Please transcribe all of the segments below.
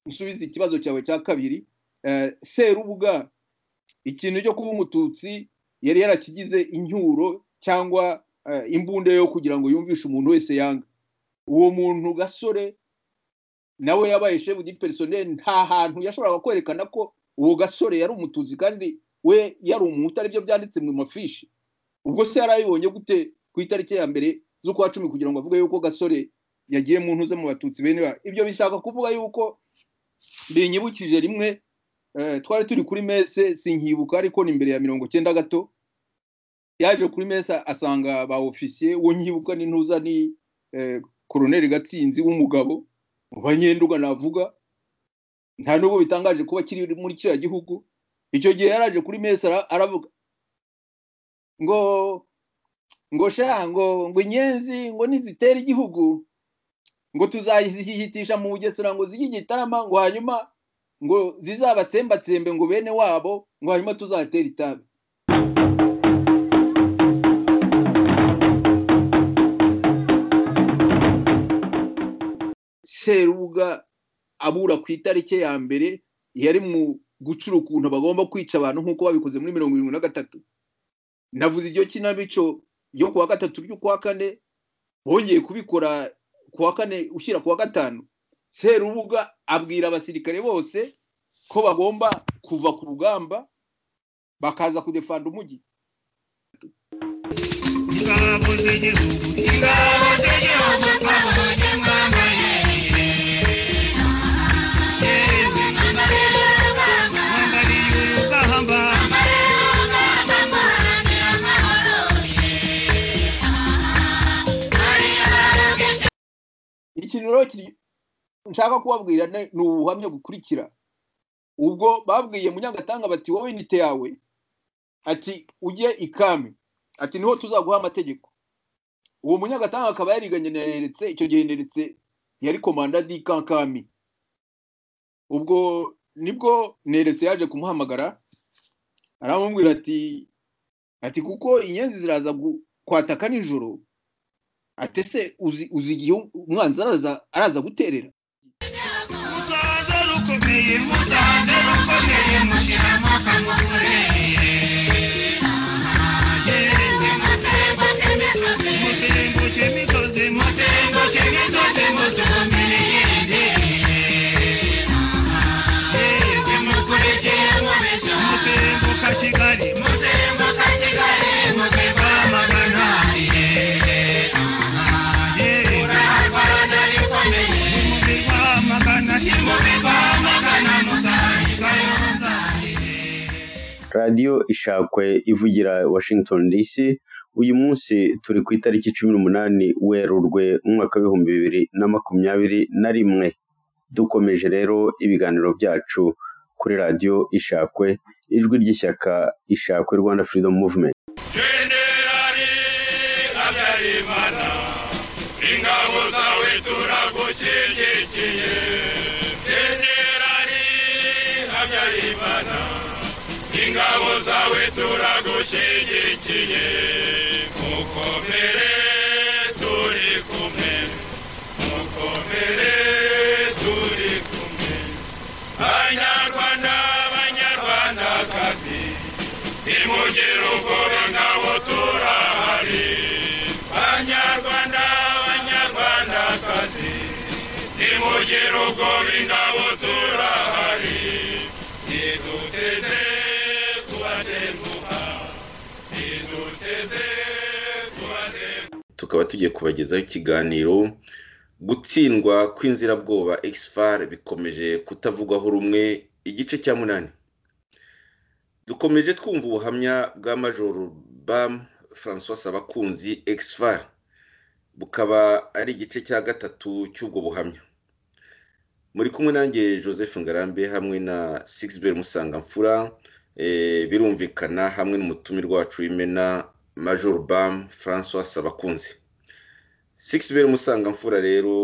gusubiza ikibazo cyawe cya kabiri serubuga ikintu cyo kuba umututsi yari yarakigize incyuro cyangwa imbunda yo kugira ngo yumvishe umuntu wese yanga uwo muntu gasore nawe yabaye shefu di perisoneri nta hantu yashoboraga kwerekana ko uwo gasore yari umututsi kandi we yari umuntu aribyo byanditse mu mafishi ubwo se yarayibonye gute ku itariki ya mbere z'ukwa cumi kugira ngo avuge yuko gasore yagiye mu ntuze mu batutsi bene ba ibyo bishaka kuvuga yuko binyibukije rimwe twari turi kuri mese sinkibuka ariko ni imbere ya mirongo cyenda gato yaje kuri mese asanga ba ofisiye uwo nkibuka ni ntuza ni koroneri gatsinzi w'umugabo banyenduga navuga nta nubwo bitangaje kuba kiri muri kiriya gihugu icyo gihe yaraje kuri mese aravuga ngo ngo ngo ngo inyenzi ngo nizitera igihugu ngo tuzayihitisha mu bugesera ngo zijye igitarama ngo hanyuma ngo zizabatsembatsembe ngo bene wabo ngo hanyuma tuzatera itabi serubuga abura ku itariki ya mbere yari mu gucura ukuntu bagomba kwica abantu nk'uko babikoze muri mirongo irindwi na gatatu navuze iryo kinamico yo ku wa gatatu ry'ukwa kane bongeye kubikora ku wa kane ushyira ku wa gatanu serubuga abwira abasirikare bose ko bagomba kuva ku rugamba bakaza kudefanda umujyi ingabo z'igihugu ingabo z'igihugu twamuhuje mwambaye ikintu rero nshaka kubabwira ni ubuhamya bukurikira ubwo babwiye munyagatanga bati wowe inite yawe ati ujye ikami ati niho tuzaguha amategeko uwo munyagatanga akaba yariganye na reretse icyo gihe reretse yari komanda dikankami ubwo nibwo neretse yaje kumuhamagara aramubwira ati ati kuko inyenzi ziraza kwataka nijoro atese uzi igihe umwanzi araza araza guterera musanze rukomeye musanze rukomeye mushyiramo akamuzerere mutembuke imisozi mutembuke imisozi mutumire yende mukurikire mubisha mutembuka kigali mutembuka kigali mutembuka maganariye radiyo ishakwe ivugira washington dc uyu munsi turi ku itariki cumi n'umunani werurwe umwaka w'ibihumbi bibiri na makumyabiri na rimwe dukomeje rero ibiganiro byacu kuri radiyo ishakwe ijwi ry'ishyaka ishakwe rwanda freedom movement ingabo zawe turagushyigikiye generali habyarimana ingabo zawe turagushyigikiye mukomere turi kumwe mukomere turi kumwe banyarwanda banyarwandakazi nimugire ubwoba ngabo turahari banyarwanda banyarwandakazi nimugire ubwoba ingabo turahari niduteze kubatenguha niduteze kubatenguha tukaba tugiye kubagezaho ikiganiro gutsindwa kw'inzirabwoba exfar bikomeje kutavugwaho rumwe igice cya munani dukomeje twumva ubuhamya bwa majoro bam francois abakunzi exfar bukaba ari igice cya gatatu cy'ubwo buhamya muri kumwe nanjye joseph ngarambe hamwe na sigisiber musangamfura birumvikana hamwe n'umutumirwa wacu w'imena major bam francois abakunzi sigisiber musangamfura rero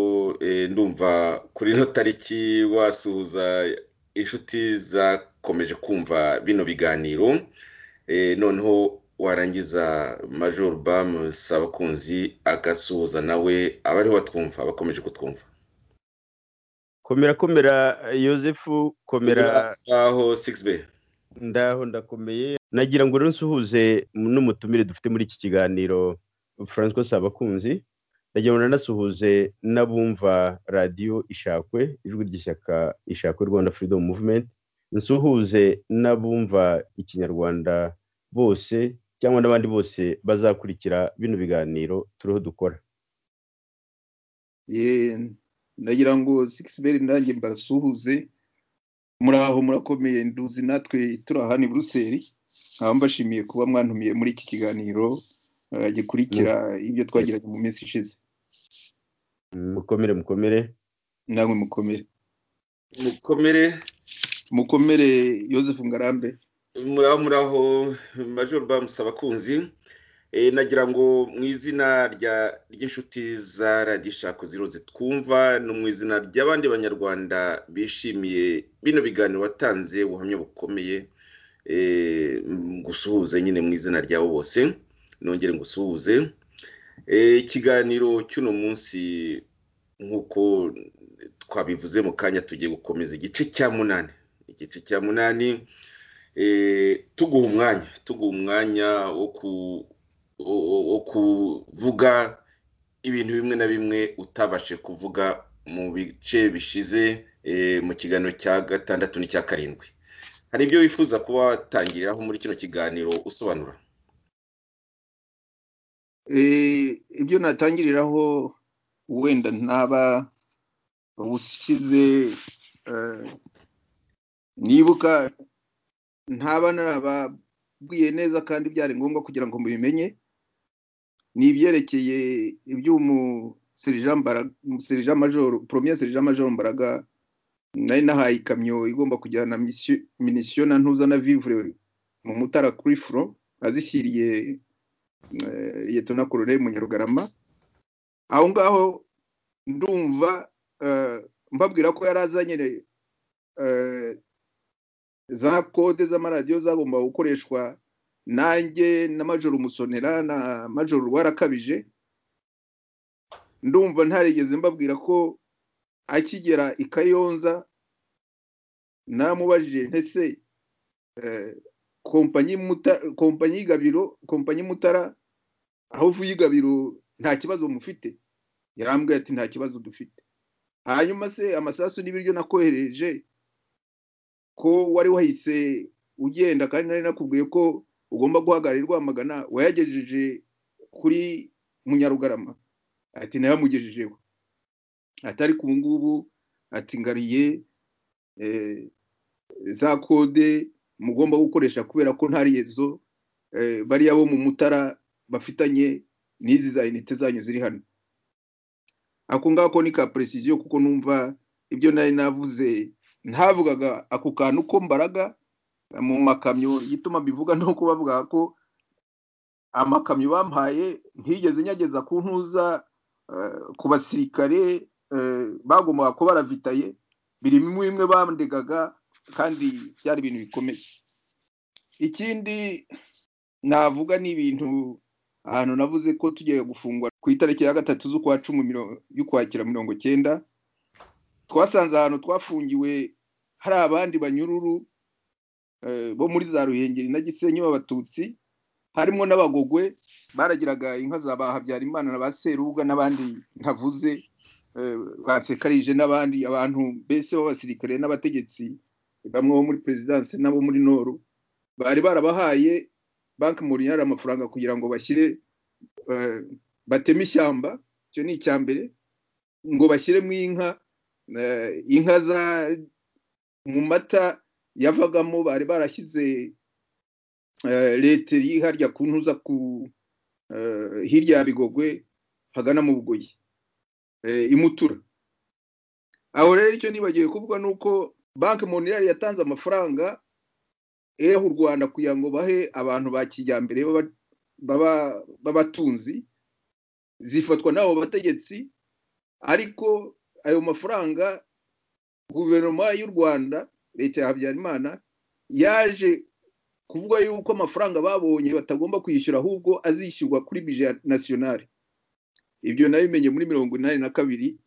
ndumva kuri ino tariki wasuhuza inshuti zakomeje kumva bino biganiro noneho warangiza major bam sabakunzi agasuhuza nawe abariho batwumva abakomeje kutwumva komera komera yosefu komera aho 6b ndaho ndakomeye nagira ngo rero nsuhuze n'umutumire dufite muri iki kiganiro francois sabakunzi ndagira ngo nanasuhuze n'abumva radiyo ishakwe ijwi ry'ishyaka ishakwe rwanda freedom movement nsuhuze n'abumva ikinyarwanda bose cyangwa n'abandi bose bazakurikira bino biganiro turiho dukora ndagira ngo sikisiberi ndange mbasuhuze muri aho murakomeye nduzi natwe turahani buruseli nkaba mbashimiye kuba mwantumiye muri iki kiganiro gikurikira ibyo twagiranye mu minsi ishize mukomere mukomere namwe mukomere mukomere mukomere Yosefu ngarambe muraho muraho major bamusa abakunzi nagira ngo mu izina ry'inshuti za radishako ziroze twumva no mu izina ry'abandi banyarwanda bishimiye bino biganiro watanze ubuhamya bukomeye gusuhuza nyine mu izina ryabo bose nongere ngusuhuze ikiganiro cy'uno munsi nk'uko twabivuze mu kanya tugiye gukomeza igice cya munani igice cya munani tuguha umwanya tuguha umwanya wo kuvuga ibintu bimwe na bimwe utabashe kuvuga mu bice bishize mu kiganiro cya gatandatu n'icya karindwi hari ibyo wifuza kuba watangiriraho muri kino kiganiro usobanura ibyo natangiriraho wenda ntaba busize nibuka ntaba narababwiye neza kandi byari ngombwa kugira ngo mubimenye ni ibyerekeye iby'umuserija majoro poromiye serija majoro mbaraga nari nahaye ikamyo igomba kujyana minisiyo na ntuza na vivure mu mutara kuri furo azishyiriye yetona korore munyarugarama aho ngaho ndumva mbabwira ko yari azanye za kode z'amaradiyo zagomba gukoreshwa nanjye na majoro umusonera na majoro rwarakabije ndumva ntarigeze mbabwira ko akigera i kayonza naramubajije ntese kompanyi y'igabiro kompanyi mutara aho uvuye igabiro nta kibazo mufite yarambwiye ati nta kibazo dufite hanyuma se amasasu n'ibiryo nakohereje ko wari wahise ugenda kandi nari nakubwiye ko ugomba guhagarara Rwamagana wayagejeje kuri munyarugarama ati nayamugejejeho atari ku ngubu ati ngariye za kode mugomba gukoresha kubera ko ntari izo bariya bo mu mutara bafitanye n'izi za inite zanyu ziri hano ako ngako ni ka perezisiyo kuko numva ibyo nari navuze ntavugaga ako kantu ko mbaraga mu makamyo igituma mbivuga ni uko bavuga ko amakamyo bampaye ntigeze nyageza ku ntuza ku basirikare bagombaga kuba baravitaye biri bimwe bandegaga kandi byari ibintu bikomeye ikindi navuga ni ibintu ahantu navuze ko tugiye gufungwa ku itariki ya gatatu z'ukwa cumi y'ukwakira mirongo cyenda twasanze ahantu twafungiwe hari abandi banyururu bo muri za ruhengeri na gisenyi b'abatutsi harimo n'abagogwe baragiraga inka za ba habyarimana na ba serubuga n'abandi ntavuze basekarije n'abandi abantu mbese b'abasirikare n'abategetsi bamwe bo muri perezidanse n'abo muri noru bari barabahaye banki muriyari amafaranga kugira ngo bashyire bateme ishyamba icyo ni icya mbere ngo bashyiremo inka inka za mu mata yavagamo bari barashyize leta harya ku ntuza ku hirya ya bigogwe hagana mu bugoyi imutura aho rero icyo nibagiwe kuvuga ni uko banki monirari yatanze amafaranga eho u rwanda kugira ngo bahe abantu ba kijyambere b'abatunzi zifatwa n'abo bategetsi ariko ayo mafaranga guverinoma y'u rwanda leta ya habyarimana yaje kuvuga yuko amafaranga babonye batagomba kwishyura ahubwo azishyurwa kuri bije nasiyonari ibyo nabimenye muri mirongo inani na kabiri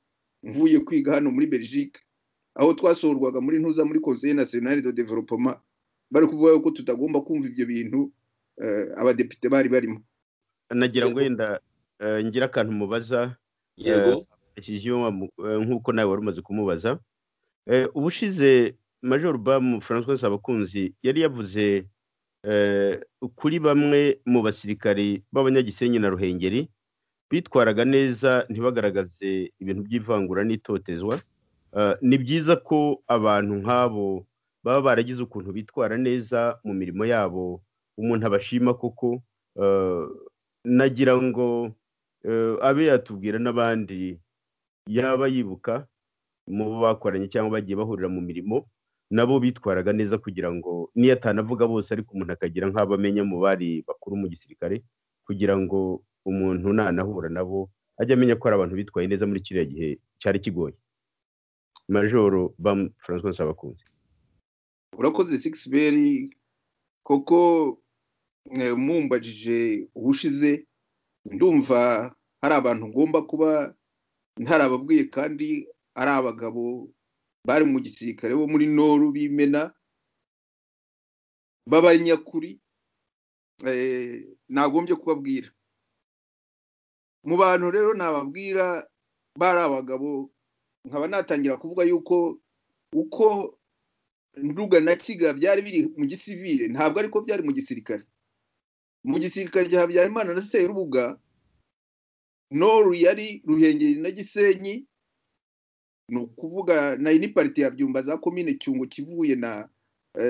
mvuye kwiga hano muri belgique aho twasohorwaga muri ntuza muri konseye nasiyonari do developoma bari kuvuga yuko tutagomba kumva ibyo bintu abadepite bari barimo nagira ngo wenda ngira akantu mubaza yego nk'uko nawe wari umaze kumubaza ubushize major bamu francois abakunzi yari yavuze kuri bamwe mu basirikari b'abanyagisenyi na ruhengeri bitwaraga neza ntibagaragaze ibintu by'ivangura n'itotezwa ni byiza ko abantu nk'abo baba baragize ukuntu bitwara neza mu mirimo yabo umuntu abashima koko nagira ngo abe yatubwira n'abandi yaba yibuka mu bo bakoranye cyangwa bagiye bahurira mu mirimo nabo bitwaraga neza kugira ngo niyo atanavuga bose ariko umuntu akagira nk'abo amenya mu bari bakuru mu gisirikare kugira ngo umuntu nanahura nabo ajye amenya ko ari abantu bitwaye neza muri kiriya gihe cyari kigoye majoro bamu francois nsabakunze urakoze sikisiberi koko mumbajije ubushize ndumva hari abantu ngomba kuba ntarababwiye kandi ari abagabo bari mu gisirikare bo muri noru b'imena b'abanyakuri nagombye kubabwira mu bantu rero nababwira bari abagabo nkaba natangira kuvuga yuko uko nduga na kiga byari biri mu gisivire ntabwo ariko byari mu gisirikare mu gisirikare cya habyarimana na serubuga noru yari ruhengeri na gisenyi ni ukuvuga na iniparite ya byumba za komine cyungo kivuye na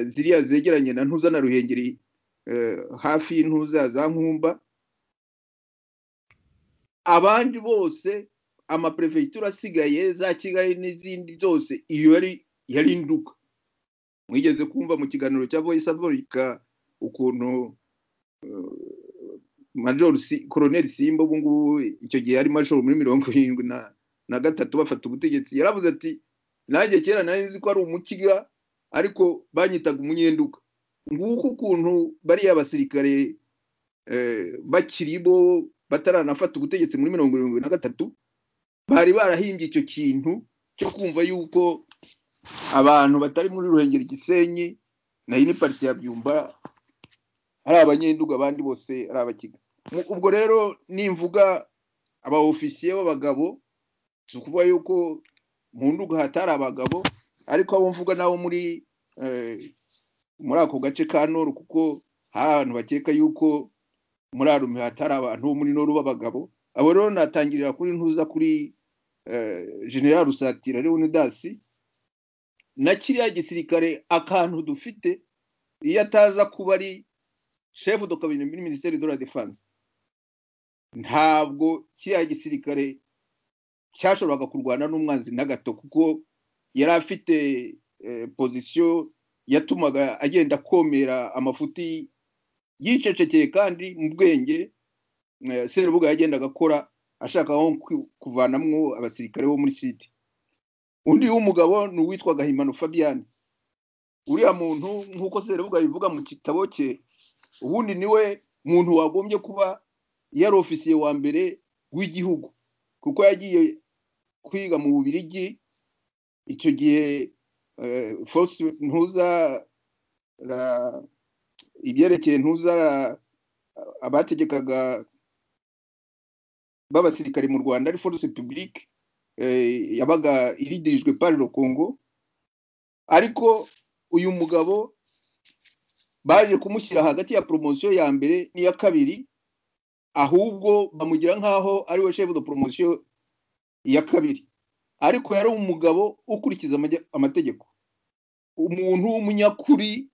ziriya zegeranye na ntuza na ruhengeri hafi y'intuza za nkumba abandi bose amaperefegitura asigaye za kigali n'izindi zose iyo yari nduga mwigeze kumva mu kiganiro cya voice america ukuntu major koroneri simba ubu ngubu icyo gihe yari major muri mirongo irindwi na gatatu bafata ubutegetsi yaravuze ati nanjye kera nari nzi ko ari umukiga ariko banyitaga umunyenduka nguko ukuntu bariya basirikare bakiri bo bataranafata ubutegetsi muri mirongo irindwi na gatatu bari barahimbye icyo kintu cyo kumva yuko abantu batari muri ruhengeri gisenyi nayo ni parite ya byumba ari abanyenduga abandi bose ari abakiga ubwo rero nimvuga aba ofisiye b'abagabo si ukuvuga yuko mu nduga hatari abagabo ariko abo mvuga nabo muri muri ako gace ka noru kuko hari abantu bakeka yuko muri arume hatari abantu bo muri noru b'abagabo abo rero natangirira kuri ntuza kuri general rusatira leonidasi na kiriya gisirikare akantu dufite iyo ataza kuba ari shefu do kabine muri minisiteri de la defense ntabwo kiriya gisirikare cyashoboraga kurwana n'umwanzi na gato kuko yari afite pozisiyo yatumaga agenda komera amafuti yicecekeye kandi mu bwenge serubuga yagendaga akora ashaka aho kuvanamwo abasirikare bo muri site undi w'umugabo ni uwitwa gahimano fabian uriya muntu nk'uko serubuga bivuga mu gitabo cye ubundi niwe muntu wagombye kuba yari ofisiye wa mbere w'igihugu kuko yagiye kwiga mu bubirigi icyo gihe force ntuza ibyerekeye ntuza abategekaga b'abasirikari mu rwanda ari force publique yabaga iridirijwe pari rokongo ariko uyu mugabo baje kumushyira hagati ya poromosiyo ya mbere n'iya kabiri ahubwo bamugira nk'aho ari we shefu de poromosiyo ya kabiri ariko yari umugabo ukurikiza amategeko umuntu w'umunyakuri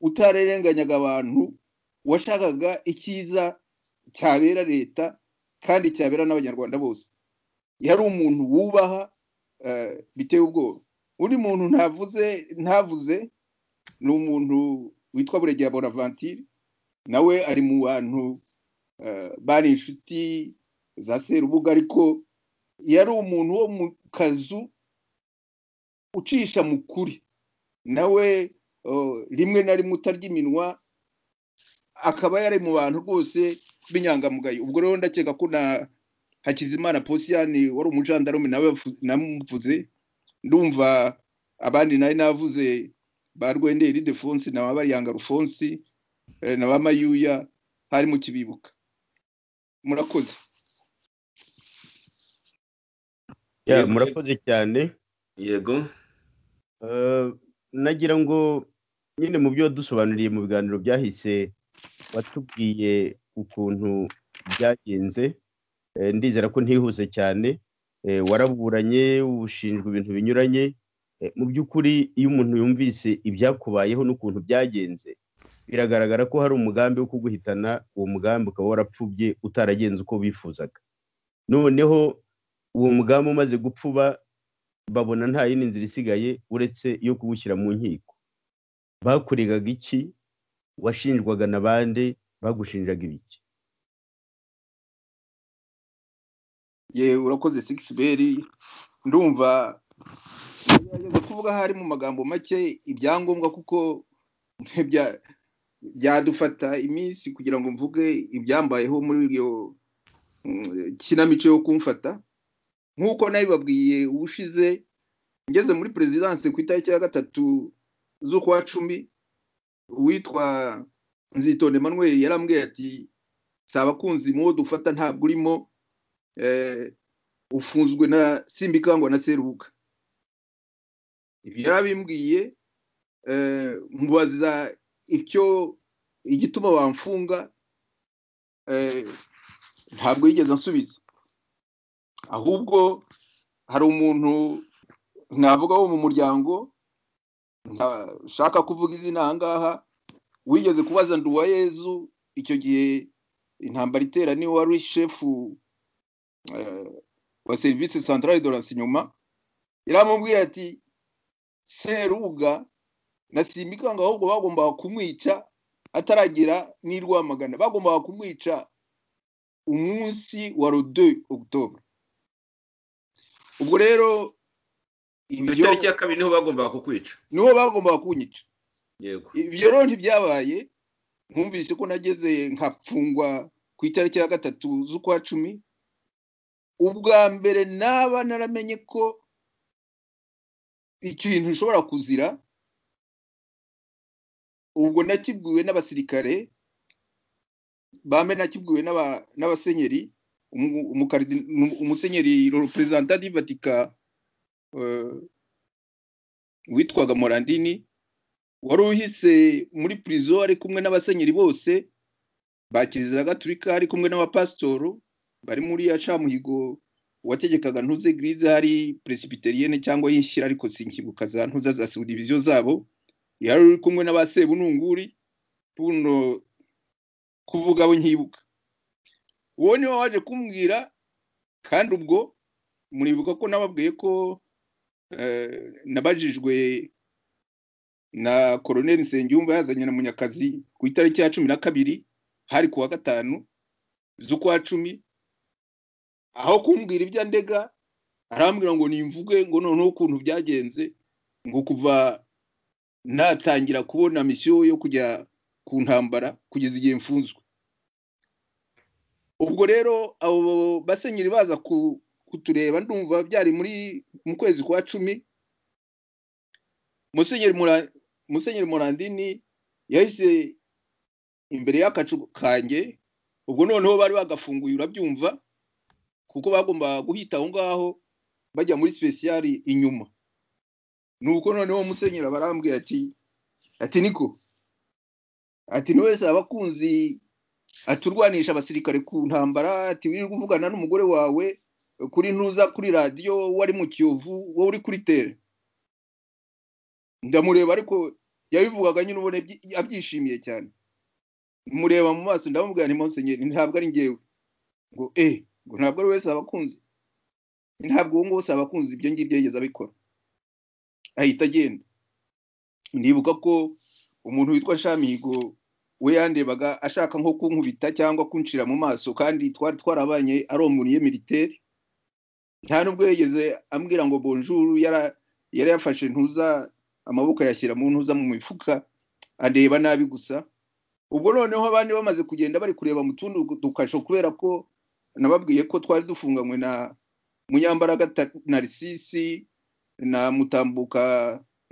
utarerenganyaga abantu washakaga icyiza cyabera leta kandi cyabera n'abanyarwanda bose yari umuntu wubaha biteye ubwoba undi muntu ntavuze ntavuze ni umuntu witwa buregeya boravantire nawe ari mu bantu bari inshuti za serubuga ariko yari umuntu wo mu kazu ucisha mu kuri nawe rimwe na rimwe utarya iminwa akaba yari mu bantu rwose b'inyangamugayo ubwo rero ndakeka ko na hakizimana posiyani wari umujandarume nawe namuvuze ndumva abandi nari navuze ba rwenderi defonsi na ba bariyanga rufonsi na ba mayuya hari mu kibibuka murakoze Ya, Yego. murakoze cyane yego Eh, nagira ngo nyine mu byo dusobanuriye mu biganiro byahise watubwiye ukuntu byagenze Eh, ndizera ko ntihuse cyane Eh, waraburanye ushinjwa ibintu binyuranye Eh, mu by'ukuri iyo umuntu yumvise ibyakubayeho n'ukuntu byagenze biragaragara ko hari umugambi wo kuguhitana uwo mugambi ukaba warapfubye utaragenze uko bifuzaga noneho uwo mugambi umaze gupfuba babona nta yindi nzira isigaye uretse iyo kuwushyira mu nkiko bakuregaga iki washinjwaga na bande bagushinjaga ibiki ye urakoze sigisi beri ndumva ndagerageza kuvuga ahari mu magambo make ibyangombwa kuko bya- byadufata iminsi kugira ngo mvuge ibyambayeho muri iyo mm, kinamico yo kumfata nk'uko nabibabwiye ubushize ngeze muri perezidanse ku itariki ya gatatu z'ukwa cumi uwitwa nzitonde Emmanuel yarambwiye ati si abakunzi muwo dufata ntabwo urimo eh, ufunzwe na simbikangwa na serubuga ibyo yarabimbwiye eh, mubaza icyo igituma bamfunga eh, ntabwo yigeze ansubiza ahubwo hari umuntu navuga wo mu muryango ntashaka kuvuga izina aha ngaha wigeze kubaza nduwayezu icyo gihe intambara itera niwe wari shefu eh, wa serivisi santarari de rasinyoma yaramubwiye ati serubuga na simbikanga ahubwo bagombaga kumwica ataragira n'i rwamagana bagombaga kumwica umunsi wa rode okutobure ubwo rero ku ibyo itariki ya kabiri niho bagombaga kukwica nibo bagombaga kunyica yego ibyo rero ntibyabaye nkumvise ko nageze nkafungwa ku itariki ya gatatu z'ukwa cumi ubwa mbere naba naramenye ko ikintu ushobora kuzira ubwo nakibwiwe n'abasirikare bambe nakibwiwe n'aba- n'abasenyeri umu- umukardin- umu- umusenyeri representa di vatika eh, witwaga morandini wari uhise muri prison ari kumwe n'abasenyeri bose ba kiliziya gaturika ari kumwe n'abapasitoro bari muri ya camuhigo wategekaga ntuze girize hari presbyterienne cyangwa yishyira ariko sinkibuka za ntuza za subdivision zabo yari uri kumwe n'abasebununguri buno kuvuga abo nkibuka uwo niwe waje kumbwira kandi ubwo muribuka ko nababwiye ko eh, nabajijwe na koroneli nsengiyumva yazanye na munyakazi ku itariki ya cumi na kabiri hari kuwa gatanu z'ukwa cumi aho kumbwira ibyo ndega arambwira ngo nimvuge ngo noneho ukuntu byagenze ngo kuva natangira kubona misiyo yo kujya ku ntambara kugeza igihe mfunzwe ubwo rero abo basenyeri baza ku- kutureba ndumva byari muri mu kwezi kwa cumi musenyeri Mura- musenyeri morandini yahise imbere y'akacu kanjye ubwo noneho bari bagafunguye urabyumva kuko bagomba guhita aho ngaho bajya muri sipesiyari inyuma nuko noneho musenyeri aba arambwiye ati ati niko ati ni wese abakunzi aturwanisha abasirikare ku ntambara ati wirirwa uvugana n'umugore wawe kuri ntuza kuri radiyo wari mu kiyovu wowe uri kuri tere ndamureba ariko yabivugaga nyine ubona byi- abyishimiye cyane mureba mu maso ndamubwira nti monsenyeri ntabwo ari njyewe ngo eh ngo ntabwo ari wese abakunzi ntabwo uwo nguwo si abakunzi ibyo ngibyo yigeze abikora ahita agenda ndibuka ko umuntu witwa shamigo we yandebaga ashaka nko kunkubita cyangwa kuncira mu maso kandi twari twarabanye ari umuntu militeri nta n'ubwo yigeze ambwira ngo bonjour yara- yari yafashe ntuza amaboko ayashyira mu ntuza mu mifuka areba nabi gusa ubwo noneho abandi bamaze kugenda bari kureba mu tundi dukasho kubera ko nababwiye ko twari dufunganywe na munyambaraga Ta- narisisi na mutambuka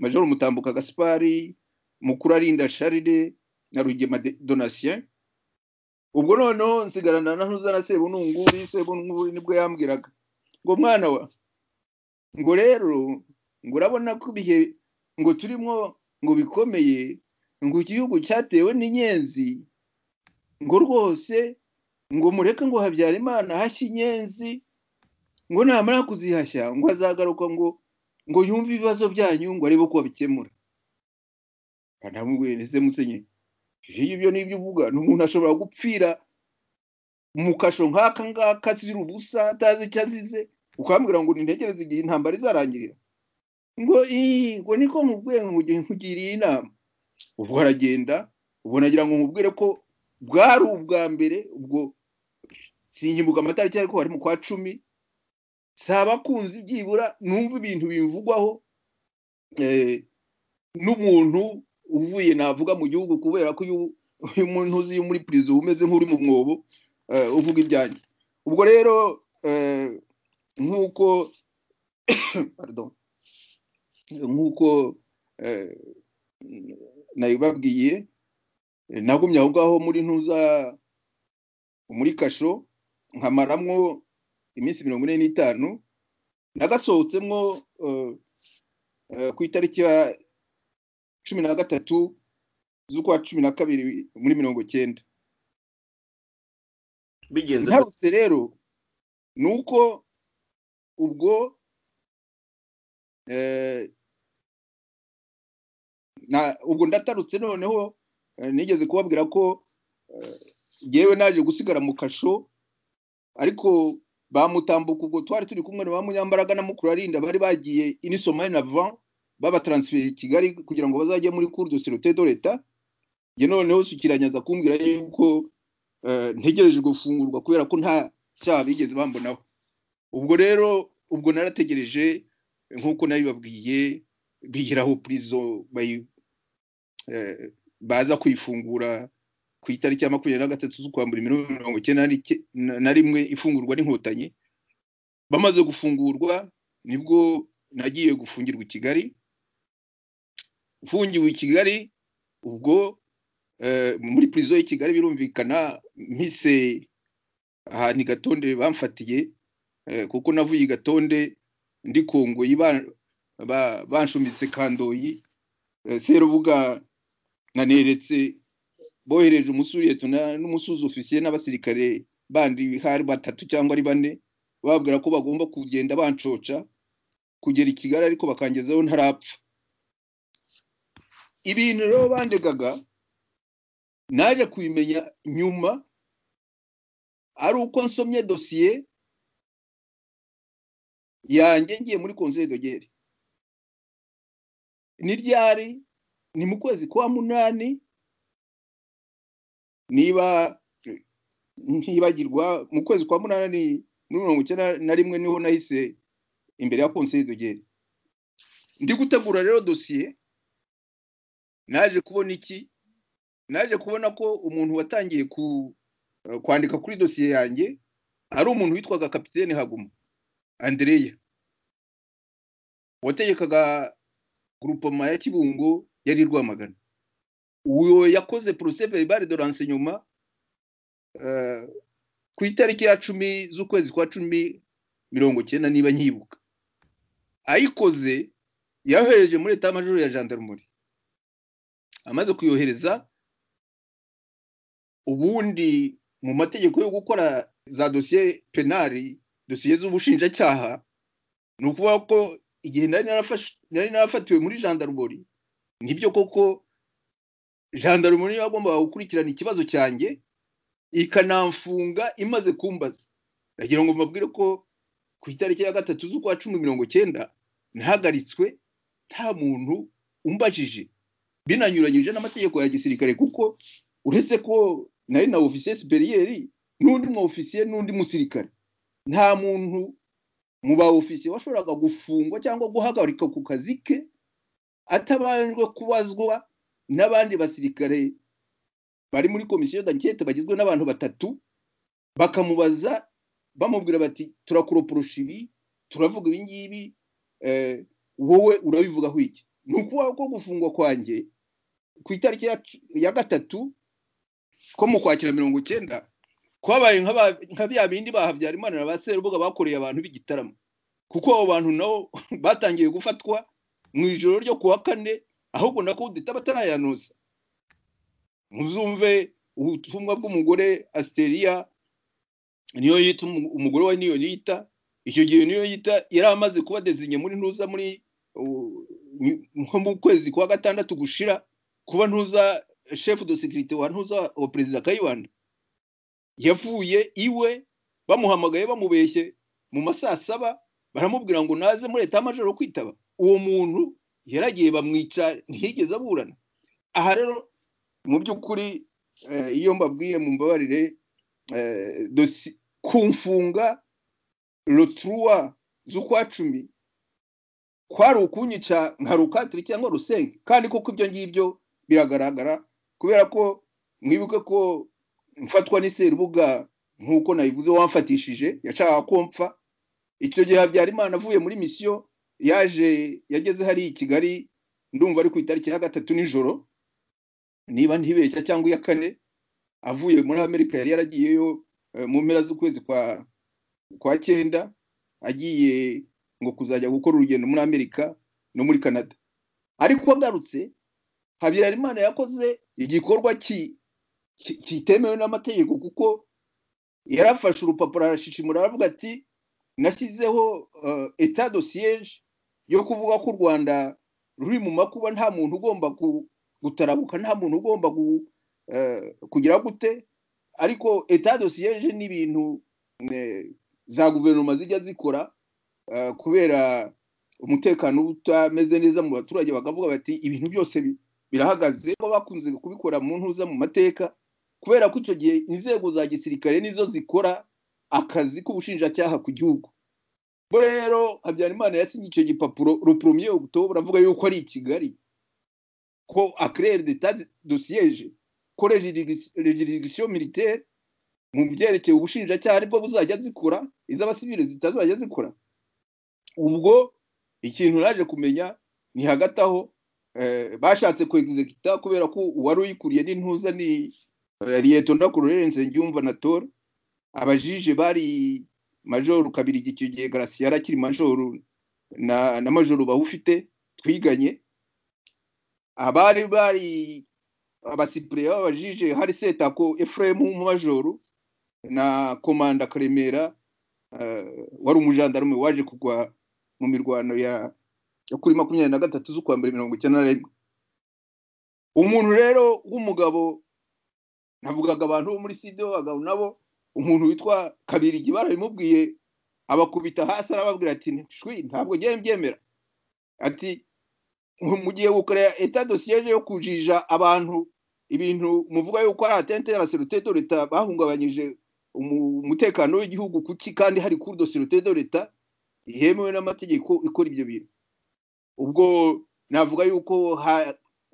majoro mutambuka gaspari mukuru arinda sharire na rugema donatien ubwo noneho nsigarana na ntuza na sebununguri sebununguri nibwo yambwiraga ngo mwana wa ngo rero ngo urabona ko ibihe ngo turimo ngo bikomeye ngo igihugu cyatewe n'inyenzi ngo rwose ngo mureke ngo habyara imana hashya inyenzi ngo namara kuzihashya ngo azagaruka ngo ngo yumve ibibazo byanyu ngo arebe ko babikemura kanamubwira ese musenyeri iyo ibyo n'ibyo uvuga ni umuntu ashobora gupfira mu kasho nk'aka ngaka azira ubusa atazi icyo azize ukambwira ngo nintegereze igihe intambara izarangirira ngo ngo niko nkubwiye nkugiriye inama ubwo aragenda ubwo nagira ngo nkubwire ko bwari ubwa mbere ubwo sinkibuka amatariki ariko hari mu kwa cumi si abakunzi byibura numva ibintu bimvugwaho n'umuntu uvuye navuga mu gihugu kubera ko uyu muntu uzi muri perezida umeze nk'uri mu mwobo uvuga ibyanjye ubwo rero nk'uko nk'uko nabibabwiye nagumye aho ngaho muri ntuza muri kasho nkamaramwo iminsi mirongo ine n'itanu nagasohotsemo ku itariki ya cumi na gatatu z'ukwa cumi na kabiri muri mirongo icyenda intarutse rero ni uko ubwo ubwo ndatarutse noneho nigeze kubabwira ko yewe naje gusigara mu kasho ariko bamutambuka ubwo twari turi kumwe na ba munyambaraga na mukuru arinda bari bagiye inisomari na van babataransiferi i kigali kugira ngo bazajye muri cour de sécurité de leta ye noneho sukiranya aza kumbwira yuko ntegereje gufungurwa kubera ko nta cyaha bigeze bambonaho ubwo rero ubwo narategereje nk'uko nabibabwiye biyiraho purizo baza kuyifungura ku itariki ya makumyabiri na gatatu z'ukwambura mirongo icyenda na rimwe ifungurwa n'inkotanyi bamaze gufungurwa nibwo nagiye gufungirwa i kigali ufungiwe i kigali ubwo muri purizo y'i kigali birumvikana mpise ahantu i gatonde bamfatiye kuko navuye i gatonde ndi kongoyi banshumitse kandoyi serubuga naneretse bohereje umusuriyeti n'umusuzi ofisiye n'abasirikare bandi hari batatu cyangwa ari bane bababwira ko bagomba kugenda bancoca kugera i kigali ariko bakangezaho ntarapfa ibintu rero bandegaga naje kubimenya nyuma ari uko nsomye dosiye yanjye ngiye muri konseri dogere ni ryari ni mu kwezi kwa munani niba ntibagirwa mu kwezi kwa munani muri mirongo icyenda na rimwe niho nahise imbere ya konseri dogere ndi gutegura rero dosiye naje kubona iki naje kubona ko umuntu watangiye kwandika kuri dosiye yanjye ari umuntu witwaga kapitene haguma andereya wategekaga gurupoma ya kibungo yari rwamagana uwo yakoze porose veribare de renseignement ku itariki ya cumi z'ukwezi kwa cumi mirongo icyenda niba nyibuka ayikoze yohereje muri leta majoro ya gendarmerie amaze kuyohereza ubundi mu mategeko yo gukora za dosiye penari dosiye z'ubushinjacyaha ni ukuvuga ko igihe nari narafatiwe muri gendarmerie nibyo koko gendarmerie yagombaga gukurikirana ikibazo cyanjye ikanamfunga imaze kumbaza ndagira ngo mbabwire ko ku itariki ya gatatu z'ukwa cumi mirongo icyenda ntahagaritswe nta muntu umbajije binanyuranyije n'amategeko ya gisirikare kuko uretse ko nari na ofisiye siperiyeri n'undi mu ofisiye n'undi musirikare nta muntu mu ba ofisiye washoboraga gufungwa cyangwa guhagarika ku kazi ke atabanjwe kubazwa n'abandi basirikare bari muri komisiyo dankete bagizwe n'abantu batatu bakamubaza bamubwira bati turakoroporosha ibi turavuga ibingibi wowe urabivugaho iki ni ukuvuga ko gufungwa kwanjye ku itariki ya gatatu ko mu kwakira mirongo icyenda kwabaye nka bya bindi ba habyarimana na ba serubuga bakoreye abantu b'igitaramo kuko abo bantu nabo batangiye gufatwa mu ijoro ryo kuwa kane ahubwo na kudeta batarayanoza muzumve ubutumwa bw'umugore asteriya niyo yita umugore we niyo yita icyo gihe niyo yita yari amaze kuba dezinye muri ntuza muri nko mu kwezi kwa gatandatu gushira kuba ntuza shefu do sekirite wa ntuza wa perezida kayibanda yavuye iwe bamuhamagaye bamubeshye mu masaa saba baramubwira ngo naze muri leta y'amajoro kwitaba uwo muntu yaragiye bamwica ntiyigeze aburana aha rero mu by'ukuri iyo mbabwiye mu mbabarire kumfunga roturuwa z'ukwa cumi kwari ukunyica nka rukatiri cyangwa rusenge kandi koko ibyo ngibyo biragaragara kubera ko mwibuke ko mfatwa n'iserubuga nk'uko nayivuze wamfatishije yashaka ko mpfa icyo gihe habyarimana avuye muri misiyo yaje yageze hariya i kigali ndumva ari ku itariki ya gatatu nijoro niba ntibeshya cyangwa iya kane avuye muri amerika yari yaragiyeyo mu mpera z'ukwezi kwa kwa cyenda agiye ngo kuzajya gukora urugendo muri amerika no muri canada ariko agarutse habyarimana yakoze igikorwa kitemewe n'amategeko kuko yarafashe urupapuro arashishimura aravuga ati nashyizeho etat do siège yo kuvuga ko u rwanda ruri mu makuba nta muntu ugomba gutarabuka nta muntu ugomba kugira gute ariko etat do siège ni ibintu za guverinoma zijya zikora kubera umutekano utameze neza mu baturage bakavuga bati ibintu byose birahagaze ko bakunze kubikora mu ntuza mu mateka kubera ko icyo gihe inzego za gisirikare nizo zikora akazi k'ubushinjacyaha ku gihugu bo rero habyarimana yasinye icyo gipapuro rupromiye okutobura avuga yuko ari i kigali ko akirere deta dosiyeje ko regidigisiyo militaire mu byerekeye ubushinjacyaha aribwo buzajya zikora iz'abasivile zitazajya zikora ubwo ikintu naje kumenya ni hagati aho bashatse kwegizegita kubera ko uwari uyikuriye n'intuza ni liyeto ndakururenze njyumva na tora abajije bari majoru kabiri icyo gihe garasi yari akiri majoru na majoru bawufite twiganye abari bari abasipure babajije hari setako efuremu w'umumajoro na komanda karemera wari umujandarume waje kugwa mu mirwano ya kuri makumyabiri na gatatu z'ukwa mbere mirongo icyenda na rimwe umuntu rero w'umugabo navugaga abantu bo muri sida b'abagabo nabo umuntu witwa kabirigi barabimubwiye abakubita hasi arababwira ati shwi ntabwo ngiye mbyemera ati mu gihe gukorera eta dosiyeje yo kujija abantu ibintu muvuga yuko ari atente ya serite do leta bahungabanyije umutekano w'igihugu kuki kandi hari kuri dosirite do leta yemewe n'amategeko ikora ibyo bintu ubwo navuga yuko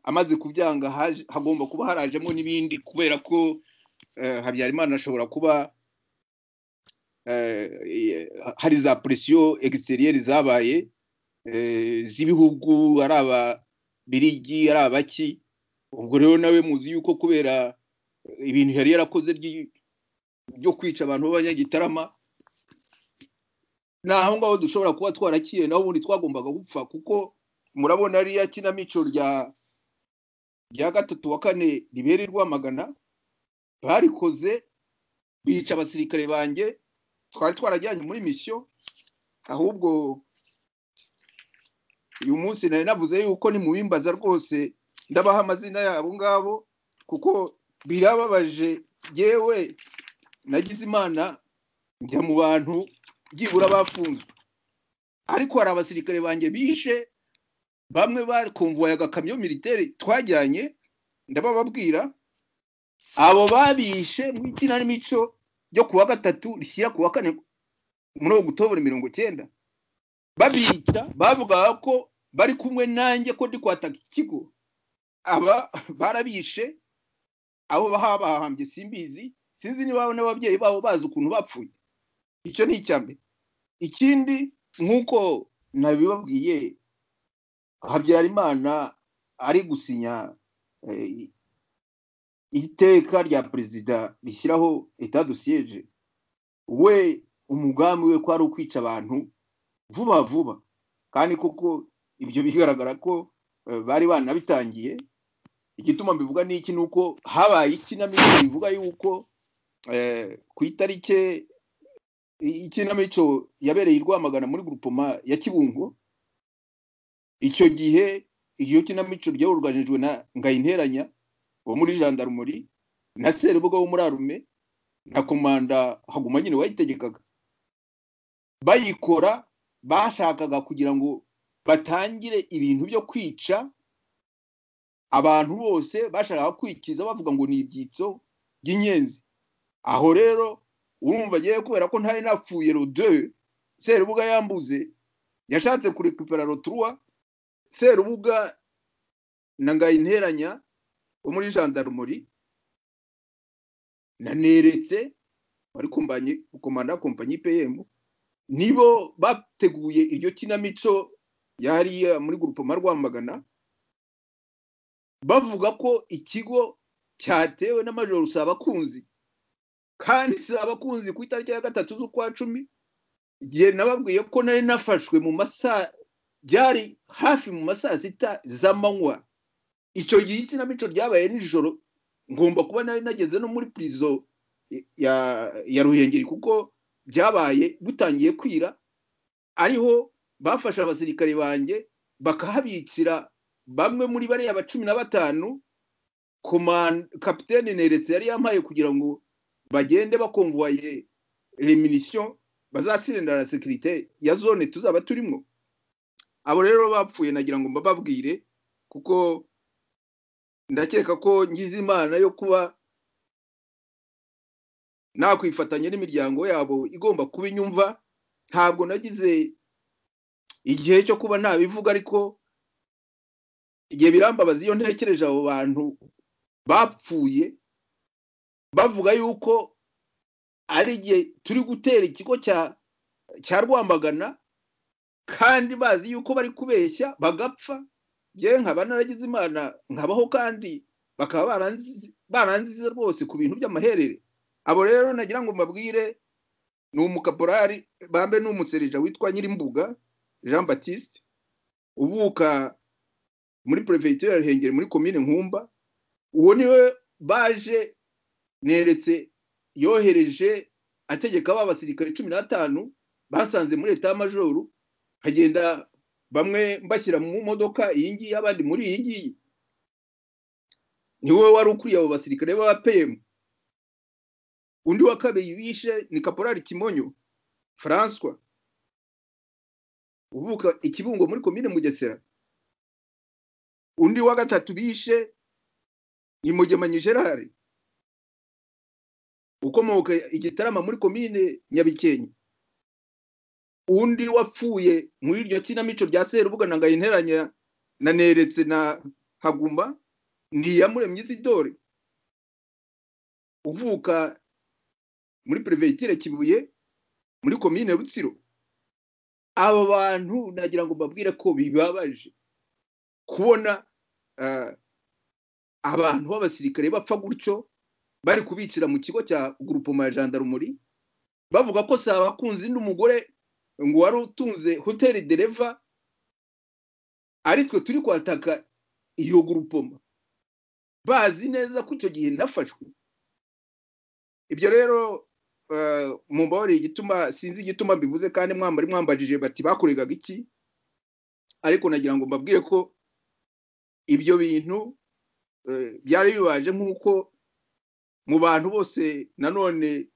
amaze kubyanga hagomba kuba harajemo n'ibindi kubera ko habyarimana ashobora kuba hari za presiyo egiseriyeri zabaye z'ibihugu ari ababirigi ari abaki ubwo rero nawe muzi yuko kubera ibintu yari yarakoze byo kwica abantu b'abanyagitarama ni aho ngaho dushobora kuba twarakiye naho ubundi twagombaga gupfa kuko murabona ariya kinamico rya gatatu wa kane ribera rwamagana barikoze bica abasirikare banjye twari twarajyanye muri misiyo ahubwo uyu munsi nari navuze yuko ni mu bimbaza rwose ndabaha amazina yabo ngabo kuko birababaje yewe nagize imana njya mu bantu byibura bafunzwe ariko hari abasirikare banjye bishe bamwe bakumvuye agakamyo militeri twajyanye ndabababwira abo babishe mu ikinamico ryo kuwa gatatu rishyira kuwa kane muri ogutobura mirongo icyenda babica bavugaga ko bari kumwe nanjye ko ndi kwataka ikigo aba barabishe abo bahambye simbizi sinzi niba n'ababyeyi babo bazi ukuntu bapfuye icyo ni icya mbere ikindi nk'uko nabibabwiye habyarimana ari gusinya iteka rya perezida rishyiraho etat dosiyeje we umugambi we ko ari ukwica abantu vuba vuba kandi koko ibyo bigaragara ko bari banabitangiye igituma mbivuga n'iki ni uko habaye ikinamico bivuga yuko ku itariki ikinamico yabereye i rwamagana muri gurupoma ya kibungo icyo gihe iyo kinamico ryaburuganijwe na ngayinteranya wo muri jandarumuri na serubuga wo muri arume na komanda haguma nyine wayitegekaga bayikora bashakaga kugira ngo batangire ibintu byo kwica abantu bose bashaka kwikiza bavuga ngo ni ibyitso by'inyenzi aho rero urumva agiye kubera ko ntari napfuye rodwe serubuga yambuze yashatse kurekipera roturuwa serubuga na ngayinteranya wo muri jandarumuri naneretse wari kumbanye komanda kompanyi pm nibo bateguye iryo kinamico yariya muri gurupoma rwamagana bavuga ko ikigo cyatewe n'amajoro abakunzi kandi si abakunzi ku itariki ya gatatu z'ukwa cumi igihe nababwiye ko nari nafashwe mu masaha byari hafi mu masaha sita z'amanywa icyo gihe ikinamico ryabaye nijoro ngomba kuba nari nageze no muri purizo ya ruhengeri kuko byabaye butangiye kwira ariho bafashe abasirikare banjye bakahabikira bamwe muri bariya ba cumi na batanu kapitene neretse yari yampaye kugira ngo bagende bakonvoye reminisiyo bazasirindira na sekirite ya zone tuzaba turimo abo rero bapfuye nagira ngo mbababwire kuko ndakeka ko ngize imana yo kuba nakwifatanya n'imiryango yabo igomba kuba inyumva ntabwo nagize igihe cyo kuba ntabivuga ariko igihe birambabaza iyo ntekereje abo bantu bapfuye bavuga yuko ari igihe turi gutera ikigo cya rwamagana kandi bazi yuko bari kubeshya bagapfa yewe nkaba naragize imana nkabaho kandi bakaba baranzize rwose ku bintu by'amaherere abo rero nagira ngo mbabwire ni umukaporari bambe ni umuserija witwa nyirimbuga jean batiste uvuka muri perefegitura ya ruhengeri muri komine nkumba uwo niwe baje neretse yohereje ategeka ba basirikare cumi n'atanu basanze muri leta y'amajoru hagenda bamwe mbashyira mu modoka iyi ngiyi abandi muri iyi ngiyi niwe wari ukuriye abo basirikare baba peyemu undi wa kabiri bishe ni kaporari kimonyo furanswa uvuka ikibungo muri komine mugesera undi wa gatatu bishe ni mugemanyi gerard ukomoka igitarama muri komine nyabikenke undi wapfuye muri iryo kinamico rya serubuga na ngayinteranya na neretse na haguma ni iyamuremye isidore uvuka muri perefegitura kibuye muri komine rutsiro aba bantu nagira ngo mbabwire ko bibabaje kubona abantu b'abasirikare bapfa gutyo bari kubicira mu kigo cya gurupoma ya jandarumuri bavuga ko si abakunzi n'umugore ngo wari utunze hoteli dereva aritwe turi kwataka iyo gurupoma bazi neza ko icyo gihe nafashwe ibyo rero mu mbabare igituma sinzi igituma mbivuze kandi mwambari mwambajije bati bakoregaga iki ariko nagira ngo mbabwire ko ibyo bintu byari bibaje nk'uko mu bantu bose nanone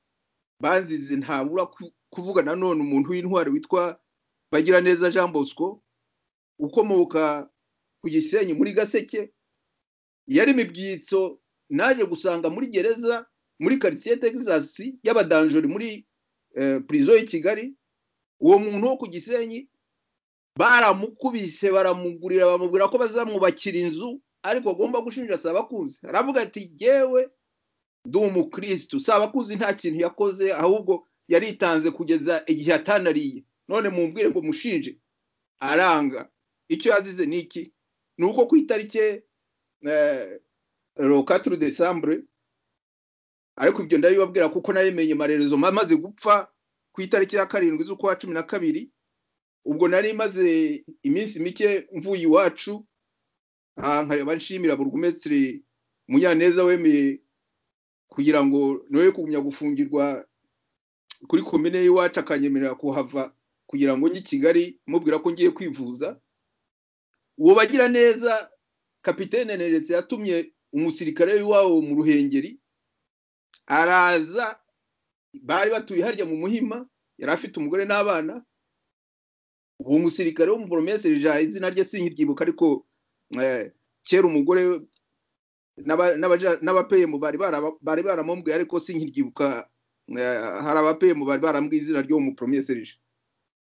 banzize ntabura kuvuga nanone umuntu w'intwari witwa bagiraneza jean bosco ukomoka ku gisenyi muri gaseke yari mibyitso naje gusanga muri gereza muri karitsiye texas y'abadanjori muri purizo y'i kigali uwo muntu wo ku gisenyi baramukubise baramugurira bamubwira ko bazamwubakira inzu ariko agomba gushinja sabakuzi aravuga ati yewe ndi umukirisitu sabakuzi nta kintu yakoze ahubwo yaritanze kugeza igihe atanariye none mumbwire ngo mushinje aranga icyo yazize ni iki ni uko ku itariki rokaturu desambure ariko ibyo ndabibabwira kuko naremenye amarerezo amaze gupfa ku itariki ya karindwi z'ukwa cumi na kabiri ubwo nari maze iminsi mike mvuye iwacu nkareba nshimira burugumesitiri munyaneza wemeye kugira ngo ntuye kugumya gufungirwa kuri komine y'iwacu akanyemerera kuhava kugira ngo njye i kigali mubwira ko ngiye kwivuza uwo bagira neza kapitene neretse yatumye umusirikare w'iwabo mu ruhengeri araza bari batuye harya mu muhima yari afite umugore n'abana uwo musirikare w'umuporomeseri jaha izina rye sinkiryibuka ariko kera umugore n'abapeyemu bari baramumbwiye ariko sinkiryibuka hari abapeyemu bari barambwiye izina ry'uwo muporomeseri